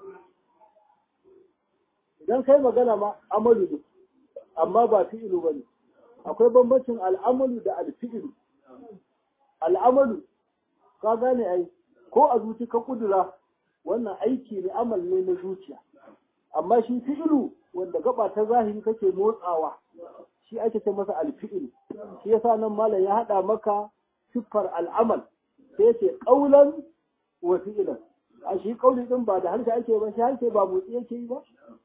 S1: idan kai magana ma amalu ne amma ba fi'ilu bane akwai bambancin al'amalu da alfi'ilu al'amalu ka gane ai ko a zuci ka kudura wannan aiki ne amal ne na zuciya amma shi fi'ilu wanda gaba ta zahiri kake motsawa shi ake ce masa alfi'il shi yasa nan malam ya hada maka siffar al'amal sai ce qaulan wa fi'lan a shi kauli din ba da harshe ake ba shi harshe ba motsi yake yi ba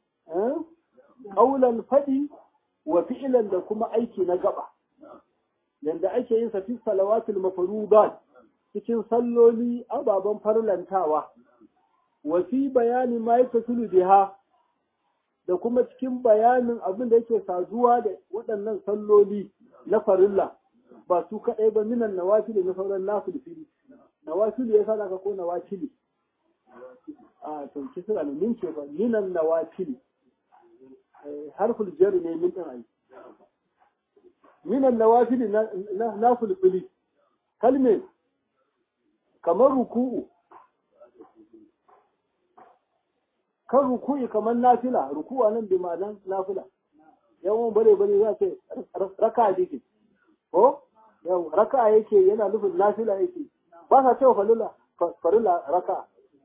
S1: qaulan fadi wa fi'lan da kuma aiki na gaba yanda ake yin sa fi salawatul mafruḍat cikin salloli ababen farlantawa wa fi bayani ma yatasilu biha da kuma cikin bayanin abin da yake saduwa da waɗannan salloli na farilla ba su kaɗai ba minan nawafili na sauran nafilfili nawafili ya sa ko nawafili a to kisra ne min ce ba minan nawafili harful jar ne min din ai minan nawafili na nafilfili kalme kamar ruku'u kan ruku'i kamar nafila ruku'a nan bi ma'anan nafila yawan bare bare za ce raka dike ko yau raka yake yana nufin nafila yake ba sa cewa falula farila raka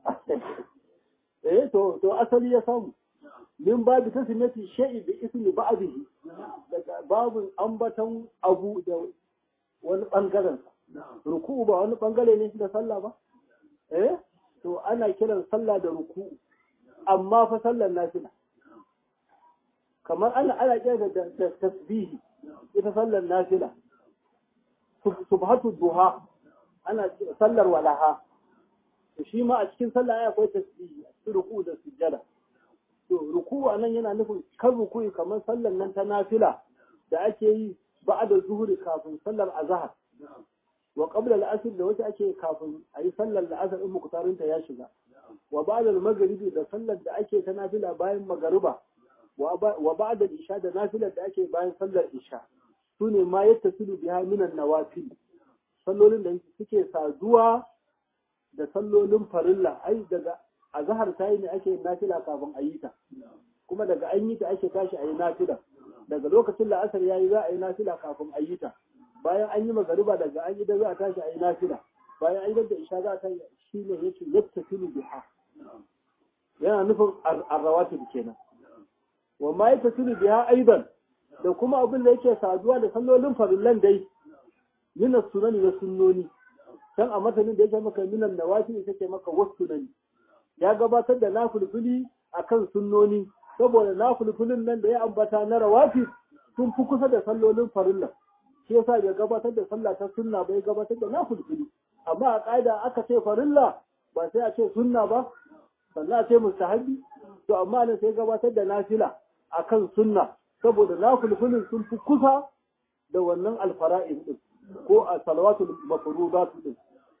S1: eh to to asali ya samu min babu tasmiyati shay'i bi ismi ba'dihi daga babu ambatan abu da wani bangaren ruku'u ba wani bangare ne da sallah ba eh to ana kiran sallah da ruku'u amma fa sallar nafila kamar ana ana kira da da tasbihi ita sallar nafila subhatu duha ana sallar walaha to shi ma a cikin sallah ai akwai tasbihi a ruku da sujjada to ruku anan yana nufin kan ruku kamar sallar nan ta nafila da ake yi ba'da zuhuri kafin sallar azhar wa qabla al-asr da wata ake kafin ayi sallar al-asr in muktarinta ya shiga wa ba'da al-maghribi da sallar da ake ta nafila bayan magariba wa ba'da al-isha da nafilar da ake bayan sallar isha sune ma yattasilu biha minan nawafil sallolin da suke saduwa da sallolin farilla ai daga azhar tayi ne ake nafila kafin a yi ta kuma daga an yi ta ake tashi a yi nafila daga lokacin la'asar ya yi za a yi nafila kafin a yi ta bayan an yi magariba daga an yi da za a tashi a yi nafila bayan an yi da isha za a tashi shi ne yake yadda filu biha yana nufin arrawatib kenan wa ma yadda filu biha aidan da kuma abin da yake saduwa da sallolin farillan dai mina sunani da sunnoni can a matanin da yake maka minan nawafi ita ke maka wasu sunani ya gabatar da nafulfuli akan sunnoni saboda nafulfulin nan da ya ambata na rawafi sun fi kusa da sallolin farilla shi yasa bai gabatar da sallah ta sunna bai gabatar da nafulfuli amma a ƙa'ida aka ce farilla ba sai a ce sunna ba sannan a ce mustahabi to amma nan sai gabatar da nafila akan sunna saboda nafulfulin sun fi kusa da wannan alfara'in din ko a salawatul mafrudatu din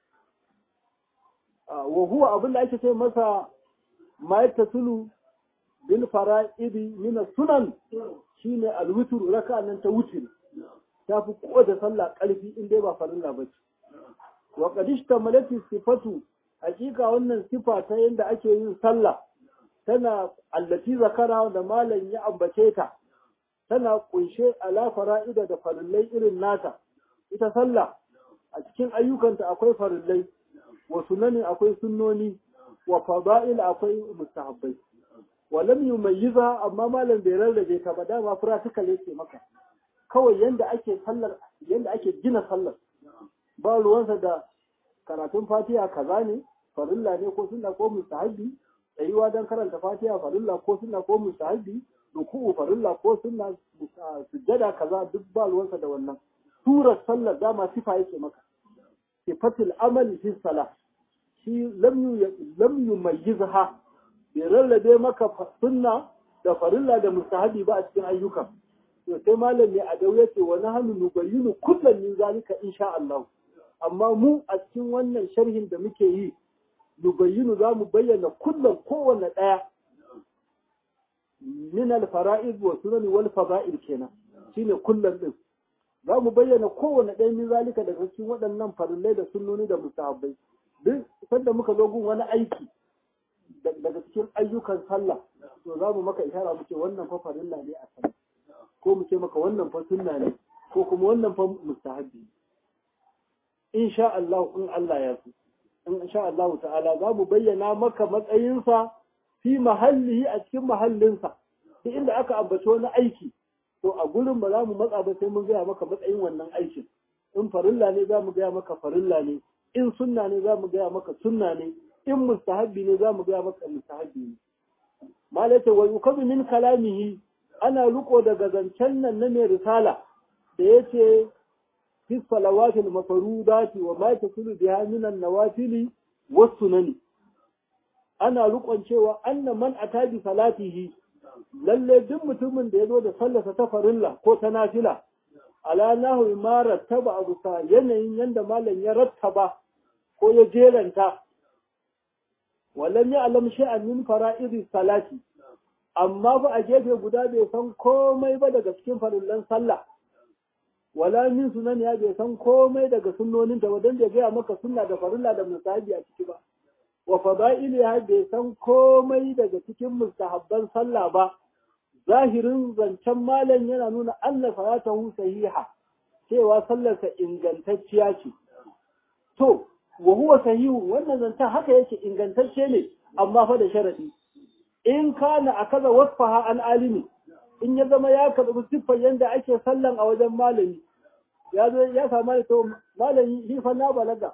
S1: wa huwa abin da ake ce masa ma yattasulu bil fara'idi min sunan shine alwitr raka'a nan ta wutr ta fi kowace sallah karfi in dai ba farilla ba ce wa qad ishtamalat sifatu hakika wannan sifa ta yanda ake yin sallah tana allati zakara da malam ya ambace ta tana kunshe ala fara'ida da farillai irin nata ita sallah a cikin ayyukanta akwai farillai wa sunani akwai sunnoni wa fada'il akwai mustahabbai wa lam yumayyiza amma malam bai rarrabe ta ba dama practical yake maka kawai yanda ake sallar yanda ake gina sallar ba ruwansa da karatun fatiha kaza ne farilla ne ko sunna ko mustahabbi tsayuwa don karanta fatiha farilla ko sunna ko mustahabbi ruku'u farilla ko sunna sujjada kaza duk ba ruwansa da wannan surar sallar dama sifa yake maka sifatul amali fi salah shi lam yumayyizha bai rarrabe maka sunna da farilla da mustahabi ba a cikin ayyuka to sai malam ne a dau yace wa nahnu nubayyinu kullan min zalika insha Allah amma mu a cikin wannan sharhin da muke yi nubayyinu za mu bayyana kullum kowanne ɗaya min al-fara'id wa sunan wal fada'il kenan shine kullum din za mu bayyana kowanne ɗaya min zalika daga cikin waɗannan farillai da sunnoni da mustahabbai duk sanda muka zo gun wani aiki daga cikin ayyukan sallah to za mu maka ishara mu ce wannan fa farilla ne a sallah ko mu ce maka wannan fa sunna ne ko kuma wannan fa mustahabbi insha Allah in Allah ya so in sha Allah ta'ala za mu bayyana maka matsayinsa fi mahallihi a cikin mahallinsa duk inda aka ambaci wani aiki to a gurin ba za mu matsa ba sai mun gaya maka matsayin wannan aikin in farilla ne za mu gaya maka farilla ne in sunna ne za mu gaya maka sunna ne in mustahabbi ne za mu gaya maka mustahabbi ne malaka wa yukazu min kalamihi ana riko daga zancen nan na mai risala da yace في الصلوات المفروضات وما تصل بها من النوافل والسنن ana rukon cewa anna man ata bi salatihi lalle duk mutumin da yazo da sallarsa ta farilla ko ta nafila ala nahu ma rattaba abu sa yanayin yanda malam ya rattaba ko ya jeranta walam ya alam sha'an min fara'idi salati amma ba a gefe guda bai san komai ba daga cikin farillan sallah wala min sunan ya bai san komai daga sunnonin ta wadan da gaya maka sunna da farilla da musahabi a ciki ba wa fada'ili ya bai san komai daga cikin mustahabban sallah ba zahirin zancen malam yana nuna anna salatahu sahiha cewa sallarsa ingantacciya ce to wa huwa sahihu wannan zancen haka yake ingantacce ne amma fa da sharadi in kana akaza wasfaha an alimi in ya zama ya karɓi siffar yadda ake sallan a wajen malami ya zo ya samu to malami shi fa na balaga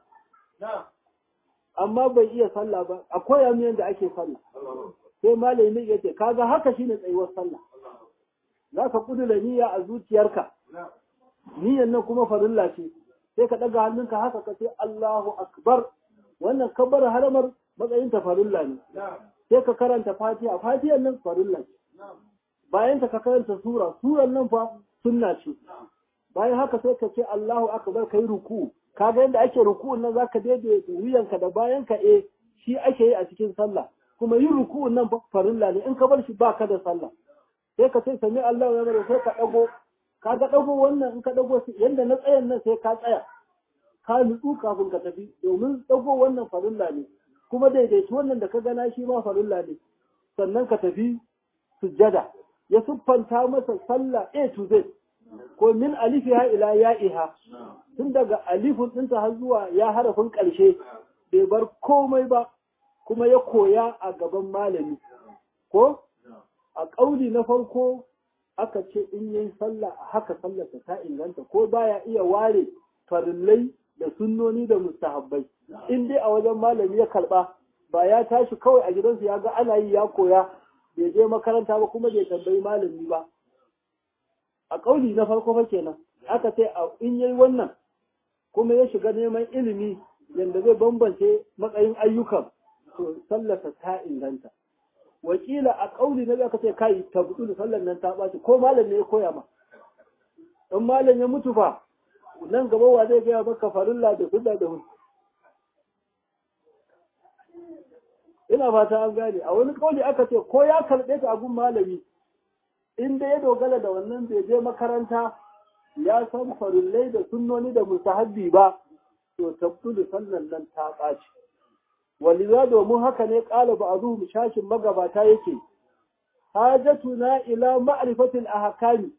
S1: amma bai iya sallah ba a koya mu yadda ake sallah sai malami ya ce kaga haka shine tsayuwar sallah za ka kudura niyya a zuciyarka niyyar nan kuma farilla ce sai ka ɗaga hannunka haka ka ce Allahu akbar wannan kabbar haramar matsayin ta farilla ne sai ka karanta fatiha fatihar nan farilla ce bayan ta ka karanta sura suran nan fa sunna ce bayan haka sai ka ce Allahu akbar kai ruku kaga yadda ake ruku'un nan zaka daidaita wuyanka da bayan ka eh shi ake yi a cikin sallah kuma yin ruku'un nan farilla ne in ka bar shi baka da sallah sai ka ce sami Allahu ya bari sai ka dago kaga dago wannan in ka dago yanda na tsayan nan sai ka tsaya ka nutsu kafin ka tafi domin dago wannan farilla ne kuma daidaitu wannan da ka gana shi ma farilla ne sannan ka tafi sujjada ya siffanta masa sallah A to Z ko min alifiha ila ya'iha tun daga alifun ɗinta har zuwa ya harafin ƙarshe bai bar komai ba kuma ya koya a gaban malami ko a ƙauli na farko aka ce in yi sallah a haka sallarsa ta inganta ko baya iya ware farillai da sunnoni da mustahabbai in dai a wajen malami ya karba ba ya tashi kawai a gidansu ya ga ana yi ya koya bai je makaranta ba kuma bai tambayi malami ba a ƙauli na farko fa kenan aka ce in yayi wannan kuma ya shiga neman ilimi yadda zai bambance matsayin ayyukan to sallarsa ta inganta wakila a ƙauli na aka ce kai tabbutu sallar nan ta ɓaci ko malam ne ya koya ma in malam ya mutu fa nan gaba wa zai gaya maka farilla da sunna da hudu ina fata an gane a wani ƙauli aka ce ko ya karɓe ta gun malami in da ya dogara da wannan bai je makaranta ya san farillai da sunnoni da musahabbi ba to tabbutu sallar nan ta ɓaci waliza domin haka ne ƙala ba a zuhu shashin magabata yake hajatuna ila ma'rifatil ahkami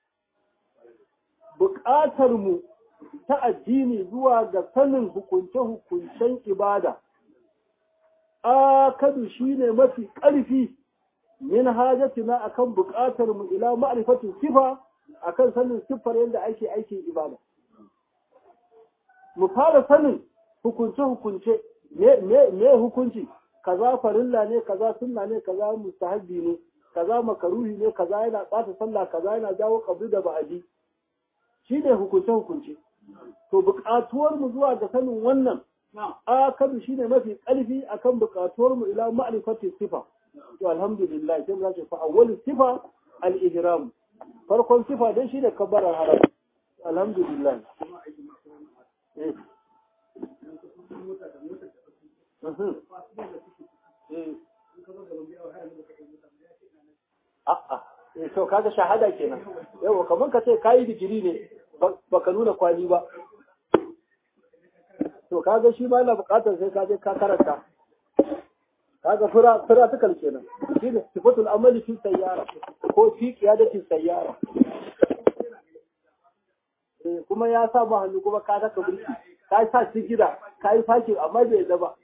S1: buƙatar mu ta addini zuwa ga sanin hukunce-hukuncen ibada akadu shine mafi ƙarfi min hajatuna akan buƙatar mu ila ma'rifatil sifa akan sanin siffar yadda ake aikin ibada mu fara sanin hukunce-hukunce me hukunci kaza farilla ne kaza sunna ne kaza mustahabbi ne kaza makaruhi ne kaza yana ɓata sallah kaza yana jawo kabri da ba'adi shine hukunce hukunce to buƙatuwar mu zuwa ga sanin wannan akadu shine mafi ƙarfi akan buƙatuwar mu ila ma'rifati sifa to alhamdulillah sai mu ce fa awwalu sifa al-ihram farkon sifa dai shine kabbarar haram alhamdulillah eh A'a, to kaga shahada kenan. Yawa kamar ka ce kayi digiri ne baka nuna kwali ba. To kaga shi ma yana buƙatar sai ka je ka karanta. Kaga fura fura tukal kenan. Shi ne sifatul amali fi sayyara ko fi qiyadati sayyara. kuma ya sa ba hannu kuma ka daka burki. Ka sa shi gida, ka yi fakin amma bai yadda ba.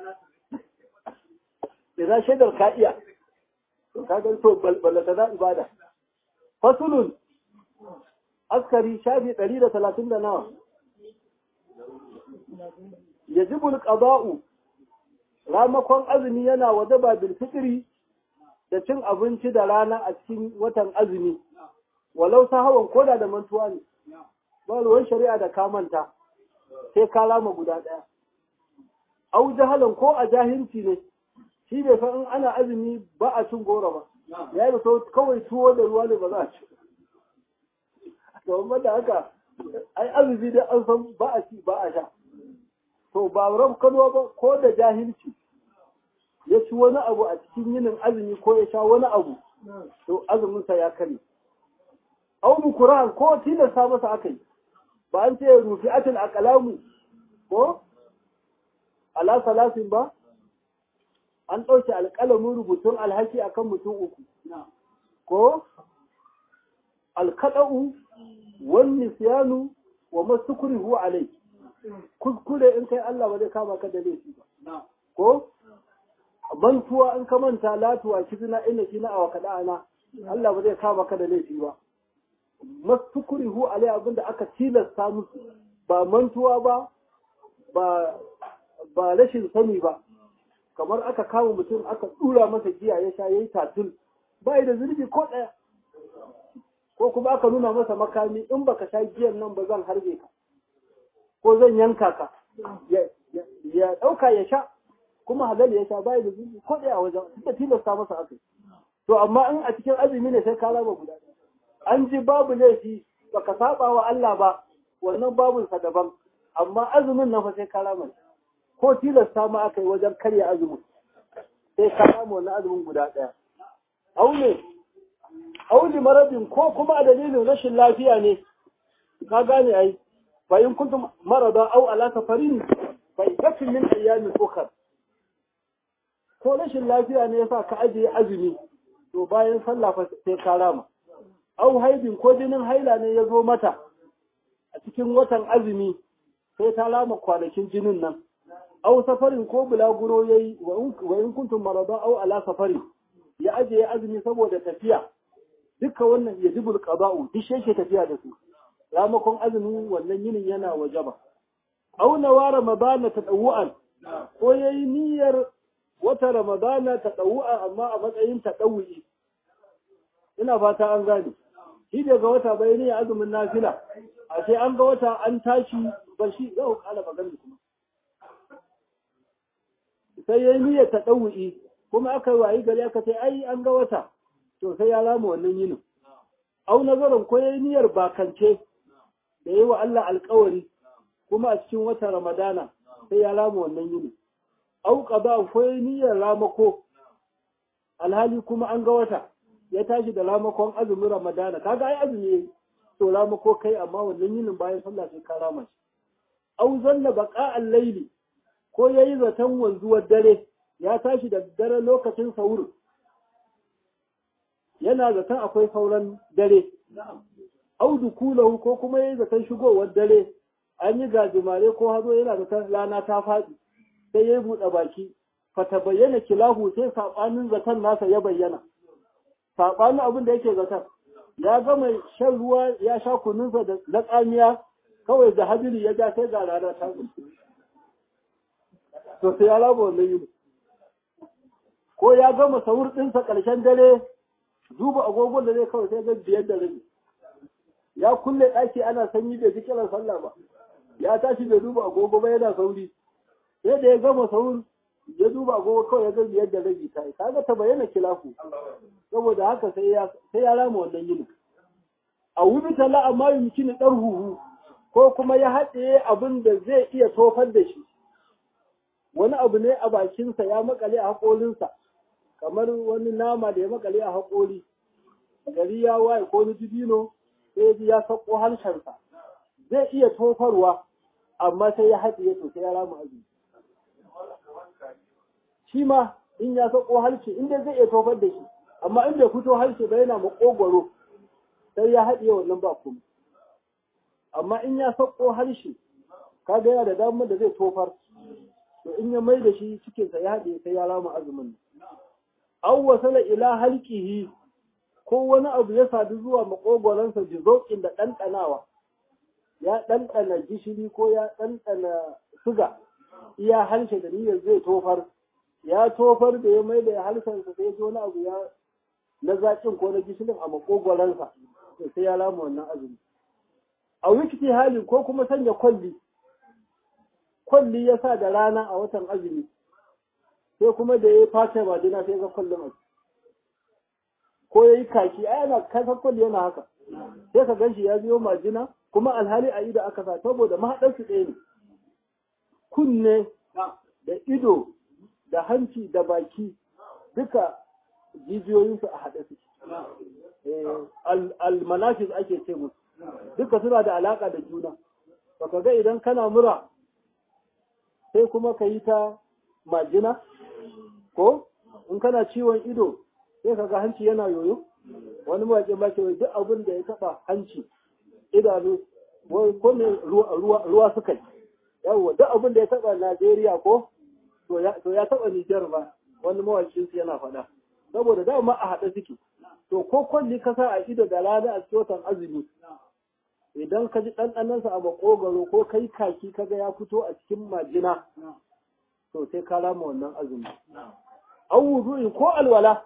S1: Ina shaidar ka iya, ka gan to ballata na ibada. Fasulun, askari shafi ɗari da talatin da nawa. Yajibul ƙaba'u, ramakon azumi yana wajaba bil fitri da cin abinci da rana a cikin watan azumi, walau ta hawan koda da mantuwa ne, ba ruwan shari'a da kamanta, sai ka lama guda ɗaya. Au jahalan ko a jahilci ne, shi bai san in ana azumi ba a cin goro ba ya yi so kawai tuwo da ruwa ne ba za a ci to amma da haka ai azumi dai an san ba a ci ba a sha to ba ran kano ba ko da jahilci ya ci wani abu a cikin yinin azumi ko ya sha wani abu to azumin sa ya kare au mukurahan ko tilasta masa akai ba an ce rufi'atul aqlamu ko ala salasin ba an ɗauke alƙalamin rubutun alhaki akan mutum uku ko alkaɗa'u wani siyanu wa masukuri huwa alai kuskure in kai Allah ba zai kama ka da laifi ba ko mantuwa in ka manta latuwa kizina ina kina a wakaɗa ana Allah ba zai kama ka da laifi ba masukuri huwa alai abinda aka tilasta musu ba mantuwa ba ba rashin sani ba kamar aka kama mutum aka dura masa giya ya sha yayi tatul bai da zunubi ko daya ko kuma aka nuna masa makami in baka sha giyan nan ba zan harbe ka ko zan yanka ka ya dauka ya sha kuma halal ya sha bai da zunubi ko daya wajen suka tilasta masa aka to amma in a cikin azumi ne sai ka raba guda an ji babu laifi baka saba wa Allah ba wannan babun sa daban amma azumin nan fa sai ka raba ko tilasta ma aka yi wajen karya azumin sai ka samu wani azumin guda ɗaya. Aune, auli marabin ko kuma a dalilin rashin lafiya ne, ka gane ai, bayan kuntum marada au ala safarin bai kafin min ayyamin ukar. Ko rashin lafiya ne yasa ka ajiye azumi, to bayan sallah fa sai ka rama au haibin ko jinin haila ne ya zo mata a cikin watan azumi sai ta rama kwanakin jinin nan au safarin ko bulaguro yayi wa in kuntum marada au ala safari ya ajiye azumi saboda tafiya duka wannan yajibul qada'u duk shi tafiya da su ramakon azumin wannan yinin yana wajaba au nawa ramadana tadawu'an ko yayi niyyar wata ramadana tadawu'a amma a matsayin tadawu'i ina fata an gane shi daga wata bai ne azumin nafila a sai an ga wata an tashi ba shi za ku kala magana kuma sai yayi niyyar tadawu'i kuma aka wayi gari aka ce ai an ga wata to sai ya rama wannan yinin au nazarin ko yayi niyyar bakance da yi wa Allah alkawari kuma a cikin watan Ramadana sai ya rama wannan yini. Au qada ko yayi niyyar ramako alhali kuma an ga wata ya tashi da ramakon azumin Ramadana kaga ai azumi to ramako kai amma wannan yinin bayan sallah sai ka rama shi. Au zanna baqa al-layli ko yayi zaton wanzuwar dare ya tashi da dare lokacin sahur yana zaton akwai sauran dare audu kulahu ko kuma yayi zaton shigowar dare an yi gajimare ko hazo yana zaton rana ta faɗi sai ya buɗe baki fata bayyana kilahu sai saɓanin zaton nasa ya bayyana saɓanin abin da yake zaton ya gama shan ruwa ya sha kununsa da na tsamiya kawai da hadiri ya ja sai ga rana ta to sai ya laba wannan yini ko ya gama sahur ɗinsa ƙarshen dare duba agogon da zai kawai sai ga biyar da rabi ya kulle ɗaki ana sanyi bai ji kiran sallah ba ya tashi bai duba agogo ba yana sauri sai da ya gama saur ya duba agogo kawai ya ga biyar da rabi ta yi kaga ta bayyana kilafu saboda haka sai ya sai ya rama wannan yini a wubi tala amma yumkini dar huhu ko kuma ya haɗe abin da zai iya tofar da shi wani abu ne a bakinsa ya makale a haƙolinsa kamar wani nama da ya makale a haƙori gari ya waye ko ni dibino sai ya sako harshensa zai iya tofarwa amma sai ya haɗiye to sai ya rama azumi shi ma in ya sako harshe inda zai iya tofar da shi amma in bai fito harshe ba yana makogwaro sai ya haɗiye wannan ba kuma amma in ya sako harshe kaga yana da damar da zai tofar to in ya mai da shi cikinsa ya haɗiye sai ya rama azumin aw wasala ila halqihi ko wani abu ya sadu zuwa makogwaransa jizokin da ɗanɗanawa ya ɗanɗana gishiri ko ya ɗanɗana suga iya harshe da niyyar zai tofar ya tofar da ya mai da harshensa sai ji wani abu ya na zaƙin ko na gishirin a makogwaransa to sai ya lama wannan azumi a wikiti hali ko kuma sanya kwalli kwalli ya sa da rana a watan azumi sai kuma da ya fata majina sai ga kwallon abu ko ya yi kaki a yana kasar kwalli yana haka sai ka ganshi ya biyo majina kuma alhali a ido aka sa saboda mahaɗarsu ɗaya ne kunne da ido da hanci da baki duka jijiyoyinsu a haɗe su almanafis ake ce musu duka suna da alaƙa da juna baka ga idan kana mura sai kuma ka yi ta majina ko in kana ciwon ido sai ka ga hanci yana yoyo wani mawaƙin ba ce duk abin da ya taɓa hanci idanu ko ne ruwa suka yi yawwa duk abin da ya taɓa najeriya ko to ya taɓa nijar ba wani mawaƙin su yana faɗa saboda dama a haɗe suke to ko kwalli ka sa a ido da rana a cikin azumi idan ka ji ɗanɗanansa a makogaro ko kai kaki kaga ya fito a cikin majina to sai ka rama wannan azumi an wudu'i ko alwala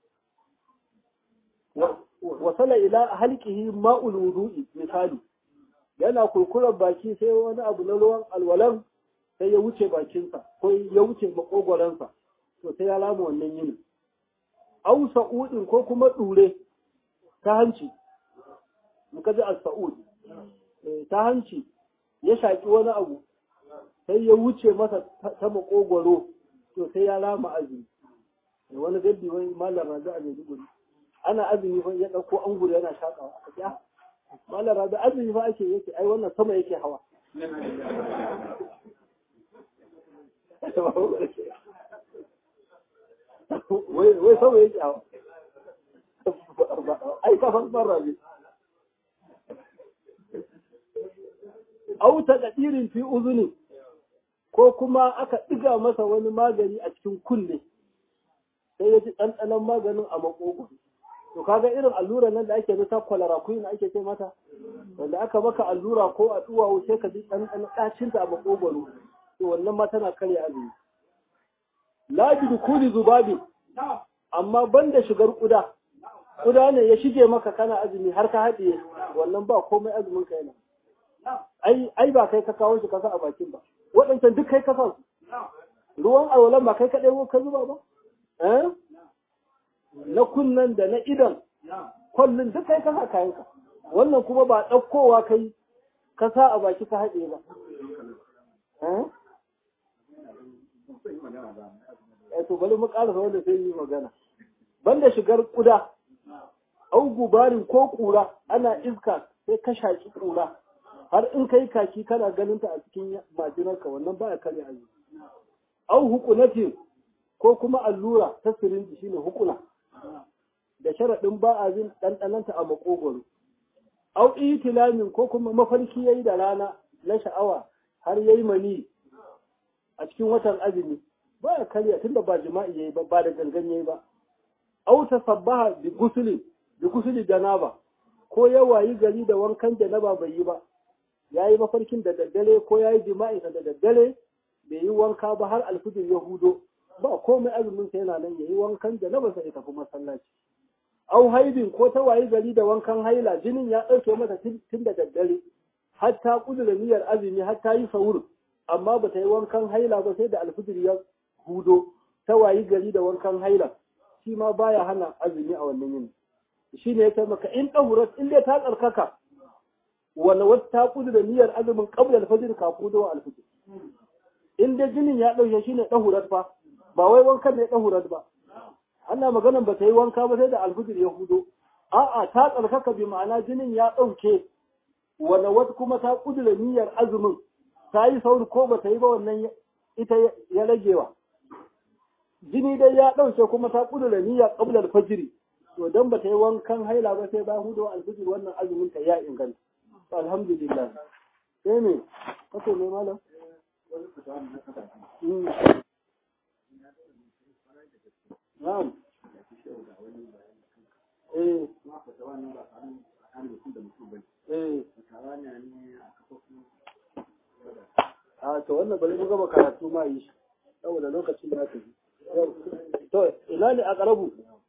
S1: wasala ila halqihi ma'ul wudu'i misali yana kurkurar baki sai wani abu na ruwan alwalan sai ya wuce bakinsa ko ya wuce makogoransa to sai ya rama wannan yini au sa'udin ko kuma ɗure ta hanci muka ji al-sa'ud ta hanci ya shaƙi wani abu sai ya wuce masa ta makogwaro to sai ya rama azumi wani gaddi wani malam razu a maiduguri ana azumi fa ya ɗauko an guri yana shaƙawa aka ce malam razu azumi fa ake yake ai wannan sama yake hawa wai sama yake hawa ai ka san rabi au ta kadirin fi uzuni ko kuma aka ɗiga masa wani magani a cikin kunne sai ya ji ɗanɗanon maganin a makogo to kaga irin allura nan da ake ta kwalara kuyi ake ce mata wanda aka maka allura ko a duwawu sai ka ji ɗanɗanon ɗacinta a makogoro to wannan ma tana karya azumi la bi dukuli zubabi amma banda shigar kuda kuda ne ya shige maka kana azumi har ka haɗiye wannan ba komai azumin ka yana ai ai ba kai ka kawo shi kasa a bakin ba waɗancan duk kai ka sa su ruwan alwalan ba kai ka ɗebo ka zuba ba eh na kunnan da na idan kwallon duk kai ka sa kayanka wannan kuma ba ɗaukowa kai ka sa a baki ka haɗe ba eh to bari mu ƙarasa wanda sai yi magana banda shigar kuda au gubarin ko kura ana iska sai ka shaki kura har in kai kaki kana ganin ta a cikin majinarka wannan baya kare azumi au hukunatin ko kuma allura ta sirinji shine hukuna da sharaɗin ba a jin ɗanɗananta a makogoro au itilamin ko kuma mafarki yayi da rana na sha'awa har yayi mani a cikin watan azumi baya karya tunda ba jima'i yayi ba ba da gangan yayi ba au tasabbaha bi gusuli bi gusuli janaba ko ya wayi gari da wankan janaba bai yi ba yayi mafarkin da daddare ko yayi jima'i da daddare bai yi wanka ba har alfijir ya hudo ba komai azumin sa yana nan yayi wankan janaba sai tafi masallaci au haibin ko ta wayi gari da wankan haila jinin ya dauke mata tun da daddare har ta kudura niyyar azumi har ta yi sahur amma ba ta yi wankan haila ba sai da alfijir ya hudo ta wayi gari da wankan haila shi ma baya hana azumi a wannan yini shi ne ya maka in ɗahurat in dai ta tsarkaka wanda wata ta kudu da niyyar azumin qabla alfajr ka kudu wa alfajr in dai jinin ya ɗauke shi ne ɗahurat fa ba wai wankan ne ɗahurat ba ana maganan ba ta yi wanka ba sai da alfajr ya hudo a'a ta tsarkaka bi ma'ana jinin ya ɗauke wanda wata kuma ta kudu da niyyar azumin ta yi sauri ko ba ta yi ba wannan ita ya ragewa jini dai ya ɗauke kuma ta ƙudura niyya ƙablar fajiri to dan ba ta yi wankan haila ba sai ba hudu alfijir wannan azumin ta ya inganta alhamdulillah sai me kace ne malam na'am eh eh a to wannan bari mu gaba karatu ma yi shi saboda lokacin da aka yi to ina ne a karabu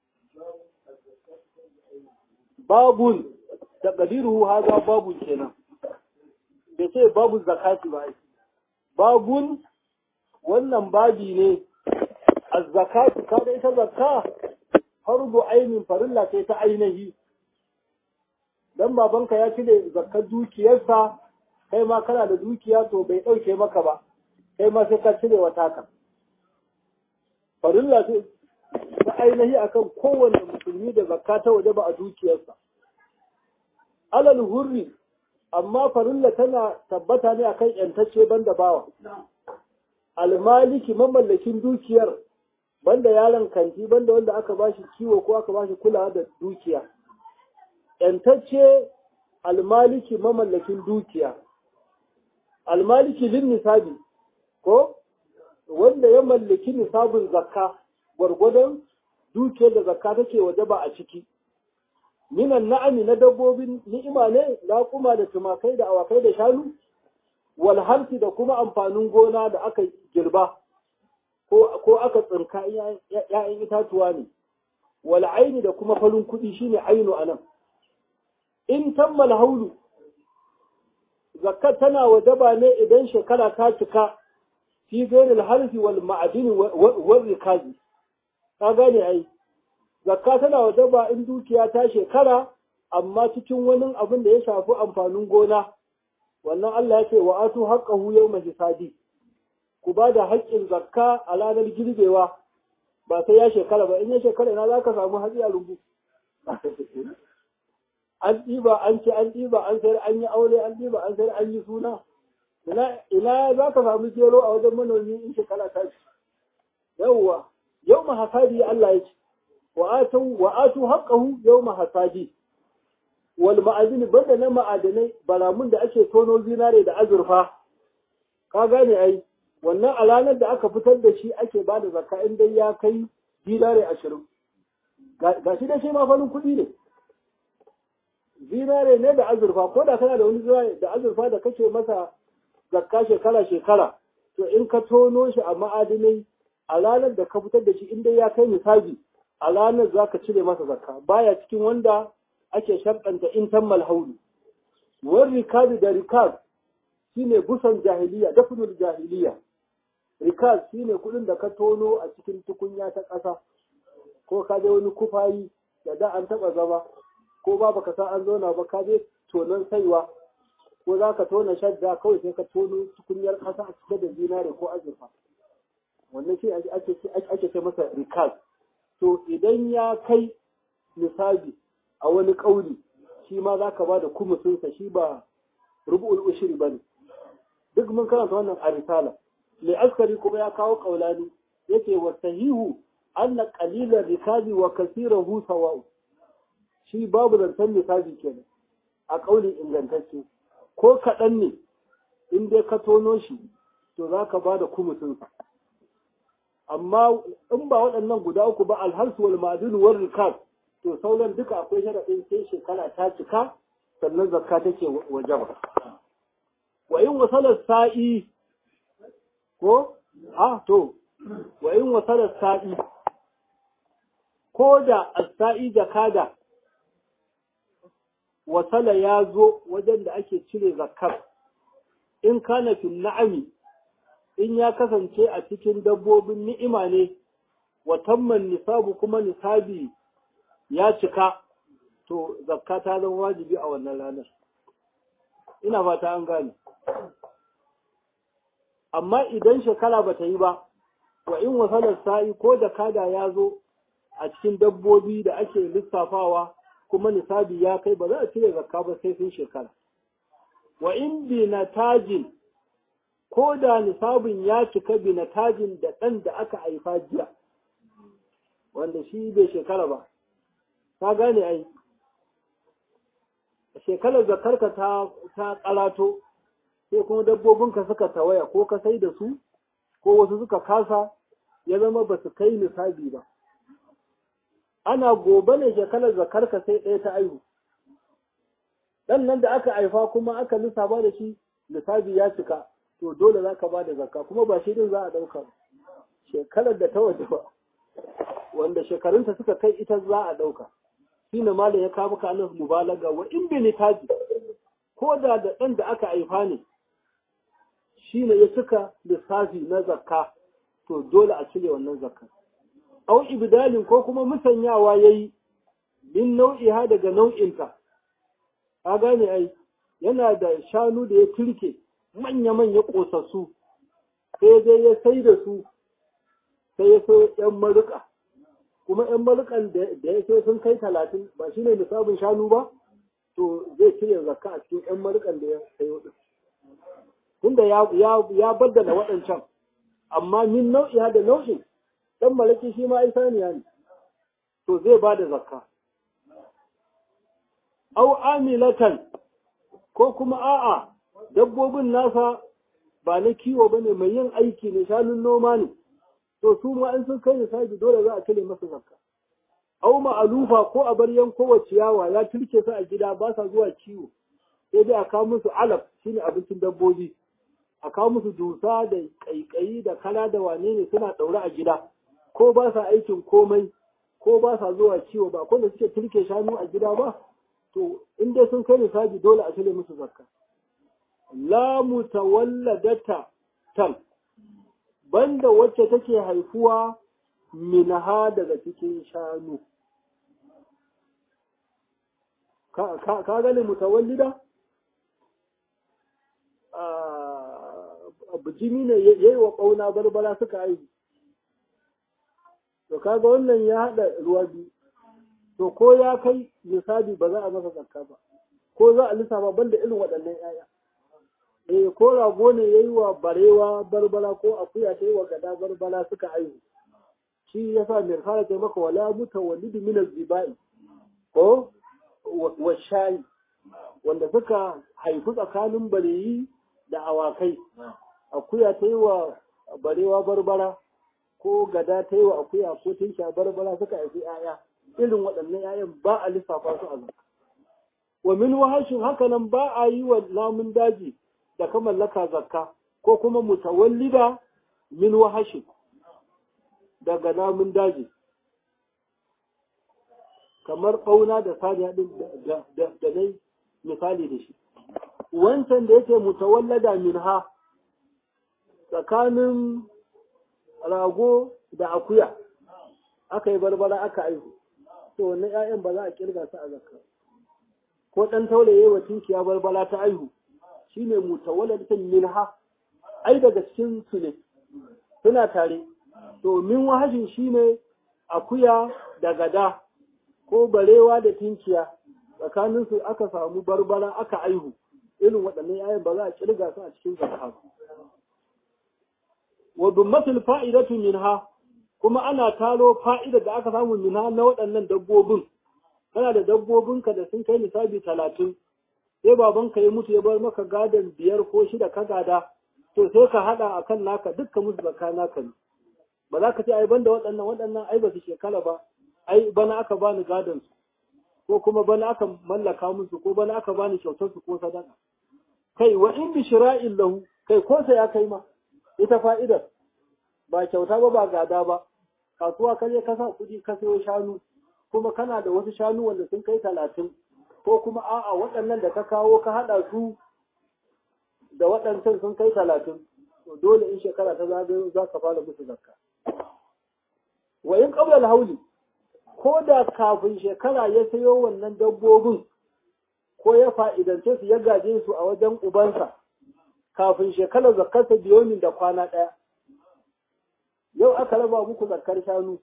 S1: babun taqdiruhu hadha babun kenan bai ce babu zakati ba babun wannan babi ne az-zakatu kada ita zakka fardu ainin farilla ce ta ainihi dan babanka ya cire zakkar dukiyarsa kai ma kana da dukiya to bai ɗauke maka ba kai ma sai ka cire wa taka farilla ce ta ainihi akan kowanne musulmi da zakka ta waje ba a dukiyarsa alal hurri amma farilla tana tabbata ne akan yantacce banda bawa almaliki mamallakin dukiyar banda yaron kanti banda wanda aka bashi kiwo ko aka bashi kulawa da dukiya yantacce almaliki mamallakin dukiya almaliki lin nisabi ko wanda ya mallaki nisabin zakka gwargwadon dukiyar da zakka take waje ba a ciki minan na'ami na dabbobin ni'ima ne laƙuma da tumakai da awakai da shanu wal harsi da kuma amfanin gona da aka girba ko aka tsinka ‘ya'yan itatuwa ne wal aini da kuma falin kuɗi shine ainu anan in tammal haulu zakka tana wajaba ne idan shekara ta cika fi gairil harfi wal ma'adini wal rikazi ka gane ai zakka tana wajaba in dukiya ta shekara amma cikin wani abin da ya shafi amfanin gona wannan Allah ya ce wa atu haqqahu yawma hisadi ku ba da haƙƙin zakka a ranar girbewa ba sai ya shekara ba in ya shekara ina za ka samu hatsi a rumbu an ɗiba an ci an ɗiba an sayar an yi aure an ɗiba an sayar an yi suna ina za ka samu gero a wajen manomi in shekara ta ci yawwa yau ma hasadi Allah ya ce wa atu wa atu haqqahu yawma hasadi wal ma'adini banda na ma'adanai baramun da ake tono zinare da azurfa ka gane ai wannan a ranar da aka fitar da shi ake ba da zakka in dai ya kai zinare ashirin ga shi da shi ma farin kuɗi ne zinare ne da azurfa ko da kana da wani zinare da azurfa da kake masa zakka shekara shekara to in ka tono shi a ma'adinai a ranar da ka fitar da shi in dai ya kai misali a ranar za ka cire masa zakka baya cikin wanda ake sharɗanta in tammal haulu wani rikazi da rikaz shine busan jahiliya dafnul jahiliya rikaz shine kuɗin da ka tono a cikin tukunya ta ƙasa ko ka je wani kufayi da da an taɓa zama ko ba baka san an zauna ba ka je tonon saiwa ko za ka tona shadda kawai sai ka tono tukunyar ƙasa a cike da zinare ko azurfa wannan shi ake ce masa rikaz to idan ya kai misali a wani ƙauli shi ma za ka ba da kumusinsa shi ba rubu'ul ushiri ba ne duk mun karanta wannan a risala mai askari kuma ya kawo ƙaulani yake wa sahihu anna qalilan rikazi wa kasirahu sawa'u shi babu zancen misali kenan a ƙauli ingantacce ko kaɗan ne in dai ka tono shi to za ka ba da kumusinsa amma in ba waɗannan guda uku ba alharsu wal ma'adin wal rikaz to sauran duka akwai sharaɗin sai shekara ta cika sannan zakka take wajaba wa in wasalar sa'i ko a to wa in wasalar sa'i ko da as-sa'i da kada wasala ya zo wajen da ake cire zakkar in kana fil na'ami in ya kasance a cikin dabbobin ni'ima ne wa tamman nisabu kuma nisabi ya cika to zakka ta zama wajibi a wannan ranar ina fata an gane amma idan shekara ba ta yi ba wa in wasalar sa'i ko da kada ya zo a cikin dabbobi da ake lissafawa kuma nisabi ya kai ba za a cire zakka ba sai sun shekara wa in bi tajin ko da nisabin ya cika bi tajin da ɗan da aka haifa jiya wanda shi bai shekara ba ka gane ai shekarar zakarka ta ta kalato sai kuma dabbobinka suka tawaya ko ka sai da su ko wasu suka kasa ya zama ba su kai nisabi ba ana gobe ne shekarar zakarka sai ɗaya ta aihu ɗan nan da aka haifa kuma aka lissafa da shi lissafi ya cika to dole za ka ba da zakka kuma ba shi din za a ɗauka shekarar da ta waje ba wanda shekarunta suka kai ita za a ɗauka shi ne malam ya kawo maka alif mubalaga wa in bi nitaji ko da da ɗan da aka haifa ne shi ne ya cika lissafi na zakka to dole a cire wannan zakka au ibdalin ko kuma musanyawa yayi min nau'iha daga nau'inta ka gane ai yana da shanu da ya turke manya-manya ƙosassu sai dai ya sai da su sai ya so ‘yan maruka kuma ‘yan marukan da ya so sun kai talatin ba shi ne nisabin shanu ba to zai cire zakka a cikin ‘yan marukan da ya sayo ɗin tunda ya baddala waɗancan amma min nau'i da nau'in ɗan malaki shi ma ai saniya ne to zai ba da zakka au amilatan ko kuma a'a dabbobin nasa ba na kiwo bane mai yin aiki ne shanun noma ne to su ma in sun kai nisabi dole za a cire masa zakka au ma'alufa ko a bar yankowa ciyawa ya turke su a gida ba sa zuwa kiwo sai dai a kawo musu alaf shine abincin dabbobi a kawo musu dusa da kaikayi da kala da wane ne suna daure a gida ko ba sa aikin komai ko ba sa zuwa kiwo ba ko da suke turke shanu a gida ba to in dai sun kai nisabi dole a cire musu zakka la mutawalladata tal banda wacce take haifuwa minaha daga cikin shanu ka gane mutawallida bijimi ne ya yi wa ƙauna barbara suka aiki to kaga wannan ya haɗa ruwa biyu to ko ya kai misali ba za a masa zakka ba ko za a lissafa banda irin waɗannan 'ya'ya eh ko rago ne yayi wa barewa barbara ko akuya ta yi wa gada barbara suka aihu shi yasa mai fara ce maka wala mutawallidu min az-zibai ko wa shayi wanda suka haifi tsakanin bareyi da awakai akuya ta yi wa barewa barbara ko gada ta yi wa akuya ko tinsha barbara suka haifi 'ya'ya irin waɗannan 'ya'yan ba a lissafa su a zakka wa min wahashin haka nan ba a yi wa namun daji da ka mallaka zakka ko kuma mutawallida min wahashin daga namun daji kamar ɓauna da saniya ɗin da nai misali da shi wancan da yake mutawallada min ha tsakanin rago da akuya aka yi barbara aka aihu to wannan 'ya'yan ba za a kirga su a zakka ko ɗan taulaye wa tinkiya barbara ta aihu shine mutawalladatan min ha ai daga cikin su ne suna tare to min wahashin shine akuya da gada ko barewa da tinkiya tsakanin su aka samu barbara aka aihu irin waɗannan yayin ba za a kirga su a cikin zakka wa dummatul fa'idatu minha kuma ana taro fa'ida da aka samu minha na waɗannan dabbobin kana da dabbobinka da sun kai nisabi talatin sai babanka ya mutu ya bar maka gadon biyar ko shida ka gada to sai ka haɗa akan naka dukka musu zakka naka ne ba za ka ce ai banda waɗannan waɗannan ai ba su shekara ba ai bana aka bani gadon su ko kuma bana aka mallaka musu ko bana aka bani kyautar su ko sadaka kai wa in bi shira'in lahu kai ko sai ya kai ma ita fa'idar ba kyauta ba ba gada ba kasuwa ka je ka sa kuɗi ka sayo shanu kuma kana da wasu shanu wanda sun kai talatin ko kuma a'a waɗannan da ka kawo ka haɗa su da waɗancan sun kai talatin to dole in shekara ta zagayo za ka fara musu zakka wa in qabla al-hawli ko da kafin shekara ya sayo wannan dabbobin ko ya fa'idance su ya gaje su a wajen ubansa kafin shekarar zakkarsa biyomin da kwana ɗaya yau aka raba muku zakkar shanu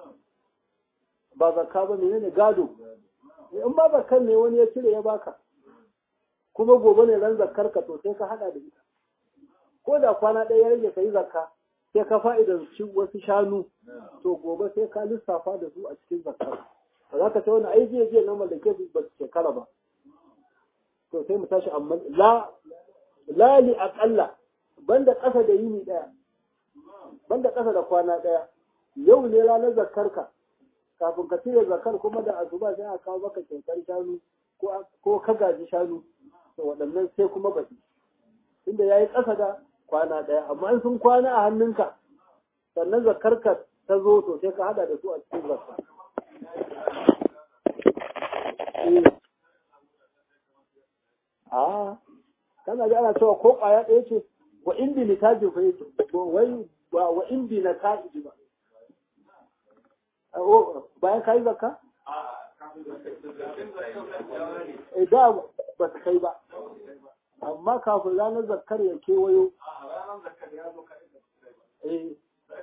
S1: ba zakka ba menene gado in ba zakkar ne wani ya cire ya baka kuma gobe ne ran zakkar ka to sai ka hada da ita ko da kwana ɗaya ya rage ka yi zakka sai ka fa'idan wasu shanu to gobe sai ka lissafa da su a cikin zakkar ba za ka ce wani ai jiya jiya na mallake su ba su shekara ba to sai mu tashi amma la la li aqalla banda ƙasa da yini ɗaya banda ƙasa da kwana ɗaya yau ne ranar zakkar ka kafin ka cire zakar kuma da asuba sai a kawo maka kyautar shanu ko ka gaji shanu to waɗannan sai kuma baki inda ya yi ƙasa da kwana ɗaya amma in sun kwana a hannunka sannan zakar ka ta zo to sai ka hada da su a cikin zakka a kana ji ana cewa ko ƙwaya ɗaya ce wa in bi nitaji fa yace wai ba wa in bi na ta'iji ba bayan ka yi zakka? Eh da ba su kai ba, amma kafin ranar zakkar ya kewayo. Eh.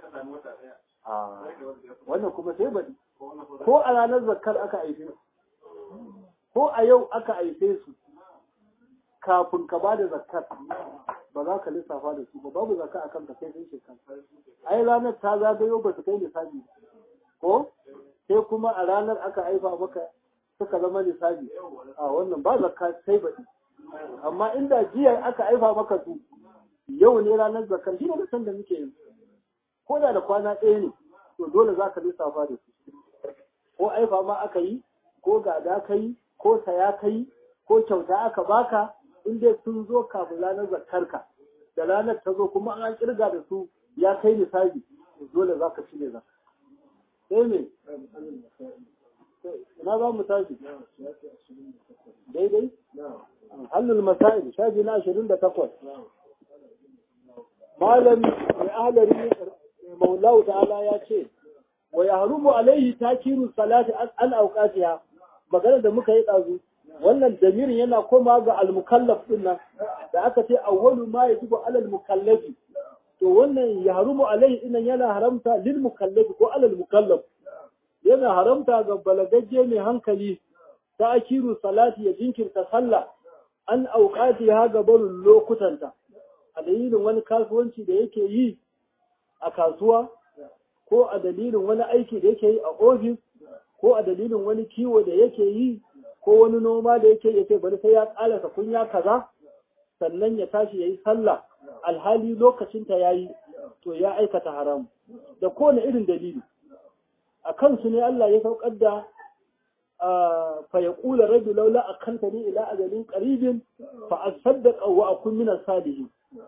S1: Wannan kuma sai baɗi. Ko a ranar zakkar aka aife su, ko a yau aka aife su, kafin ka ba da zakkar ba za ka lissafa da su ba, babu zakka akan ka sai sun shekara. Ai ranar ta zagayo ba su kai lissafi ko sai kuma a ranar aka haifa maka suka zama lissafi a wannan ba zakka sai baɗi amma inda jiya aka haifa maka su yau ne ranar zakar shi ne da san da muke yi ko da da kwana ɗaya ne to dole za ka lissafa da su ko haifa ma aka yi ko gada ka yi ko saya ka yi ko kyauta aka baka in dai sun zo kafin ranar zakarka da ranar ta zo kuma an kirga da su ya kai lissafi dole za ka cire zakka sai me ina za mu tashi daidai hannun masa'il shafi na ashirin da takwas malam mai ahalari maulau ta'ala ya ce wa ya harumu alaihi takiru salati an auqatiha magana da muka yi ɗazu wannan damirin yana koma ga almukallaf din nan da aka ce awwalu ma yajibu alal mukallafi to wannan ya harumu alaihi inan yana haramta lil mukallafi ko alal mukallaf yana haramta ga balagagge mai hankali ta akiru salati ya jinkirta sallah an auqati ha ga barin lokutanta a dalilin wani kasuwanci da yake yi a kasuwa ko a dalilin wani aiki da yake yi a ofis ko a dalilin wani kiwo da yake yi ko wani noma da yake yake bari sai ya ƙalasa kunya kaza sannan ya tashi ya yi sallah alhali lokacinta ya yi to ya aikata haram da kowane irin dalili a kansu ne Allah ya saukar da fa ya ƙula rabi laula a kanta ne ila ajalin ƙaribin fa a saddaka wa a kun minar salihin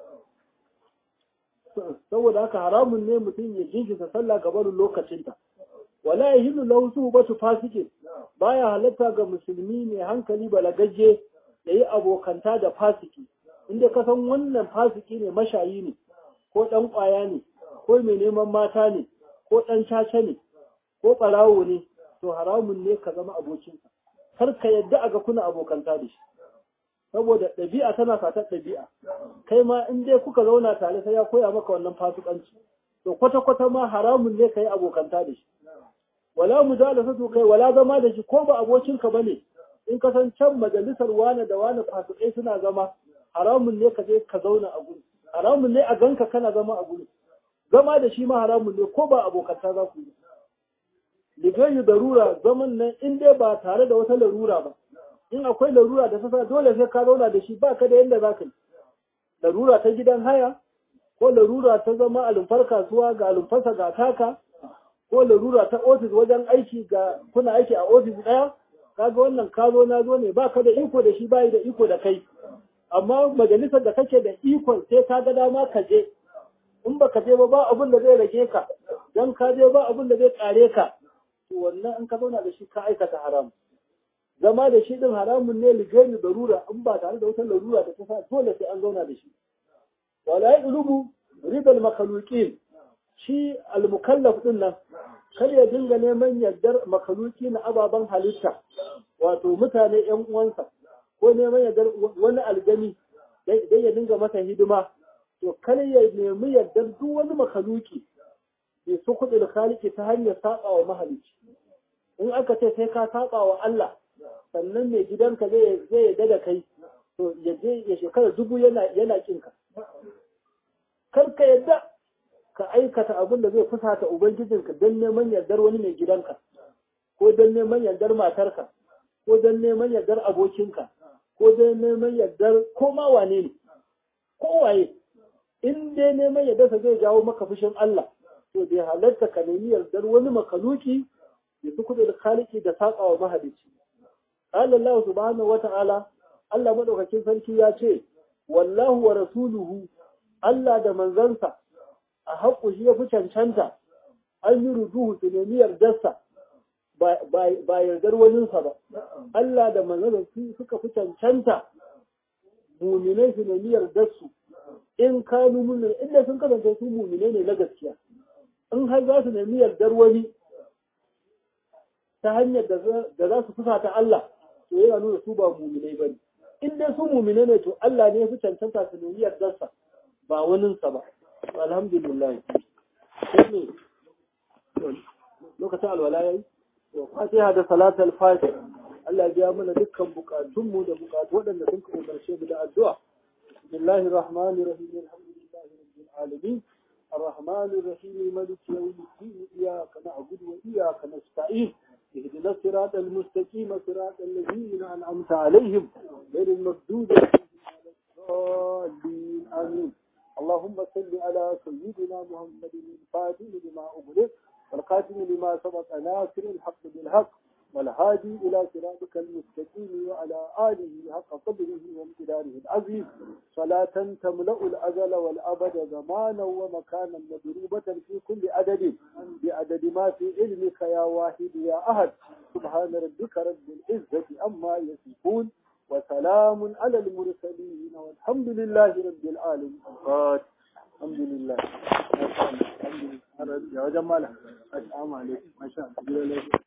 S1: saboda haka haramun ne mutum ya jinkirta sallah ga barin lokacinta wala ya hindu lahu su ba su fasike baya halatta ga musulmi mai hankali balagajje ya yi abokanta da fasiki inda ka san wannan fasiki ne mashayi ne ko ɗan ƙwaya ne ko mai neman mata ne ko ɗan caca ne ko ɓarawo ne to haramun ne ka zama abokinsa kar ka yadda a ga kuna abokanta da shi saboda ɗabi'a tana fatar ɗabi'a kai ma in dai kuka zauna tare sai ya koya maka wannan fasikanci to kwata-kwata ma haramun ne ka yi abokanta da shi wala mujalasatu kai wala zama da shi ko ba abokinka bane in ka san can majalisar wane da wane fasikai suna zama haramun ne ka je ka zauna a guri haramun ne a ganka kana zama a guri zama da shi ma haramun ne ko ba abokanta za ku yi ligayi darura zaman nan in dai ba tare da wata larura ba in akwai larura da sasa dole sai ka zauna da shi ba ka da yadda za ka yi larura ta gidan haya ko larura ta zama a lumfar kasuwa ga lumfarsa ga taka ko larura ta ofis wajen aiki ga kuna aiki a ofis ɗaya kaga wannan ka zo na zo ne ba ka da iko da shi bayi da iko da kai amma majalisar da kake da ikon sai ka ga dama ka je in ba ka je ba ba abin da zai rage ka dan ka je ba abin da zai kare ka to wannan in ka zauna da shi ka aikata haram zama da shi din haramun ne ligani darura in ba tare da wata larura da ta sa dole sai an zauna da shi wala yaqlubu ridal makhluqin shi al-mukallaf din nan kar ya dinga neman yardar makaluki na ababen halitta wato mutane yan uwansa ko neman yardar wani aljani dai ya dinga masa hidima to kar ya nemi yardar duk wani makaluki bai su kuɗi da kaliki ta hanyar saba wa mahalicci in aka ce sai ka saba wa Allah sannan mai gidanka zai zai yarda da kai to ya je ya shekara dubu yana yana kinka kar ka yadda ka aikata abin da zai fusata ubangijinka don neman yardar wani mai gidanka ko don neman yardar matarka ko don neman yardar abokinka ko don neman yardar ko ma wane ne ko waye in dai neman yardarsa zai jawo maka fushin Allah to bai halarta ka nemi yardar wani makaluki ya fi kudu da kaliki da saƙa wa mahalici قال الله سبحانه وتعالى Allah madaukakin sarki ya ce wallahu wa rasuluhu Allah da manzansa a haƙƙu shi ya fi cancanta an yi ruduhu su nemi yardarsa ba yardar waninsa ba Allah da manzansa suka fi cancanta muminai su nemi yardarsu in kanu mumin inda sun kasance su muminai ne na gaskiya in har za su nemi yardar wani ta hanyar da za su fusata Allah to yana nuna su ba muminai ba ne in dai su muminai ne to Allah ne ya fi cancanta su nemi yardarsa ba waninsa ba alhamdulillah sai lokacin alwala yayi to fatiha da salatul fatih Allah ya biya mana dukkan bukatunmu da bukatu waɗanda sun ka umarce mu da addu'a bismillahir rahmanir rahim alhamdulillahi rabbil alamin الرحمن الرحيم مالك يوم الدين إياك نعبد وإياك نستعين اهدنا الصراط المستقيم صراط الذين أنعمت عليهم غير المردود عليهم ولا الضالين آمين اللهم صل على سيدنا محمد الفاتح لما أغلق والقاتل لما سبق ناصر الحق بالحق والهادي إلى صراطك المستقيم وعلى آله حق قدره وامتداره العظيم صلاة تملأ الأزل والأبد زمانا ومكانا مضروبة في كل عدد بعدد ما في علمك يا واحد يا أحد سبحان ربك رب العزة أما يصفون وسلام على المرسلين والحمد لله رب العالمين الحمد لله الحمد لله يا جماعة السلام عليكم ما شاء الله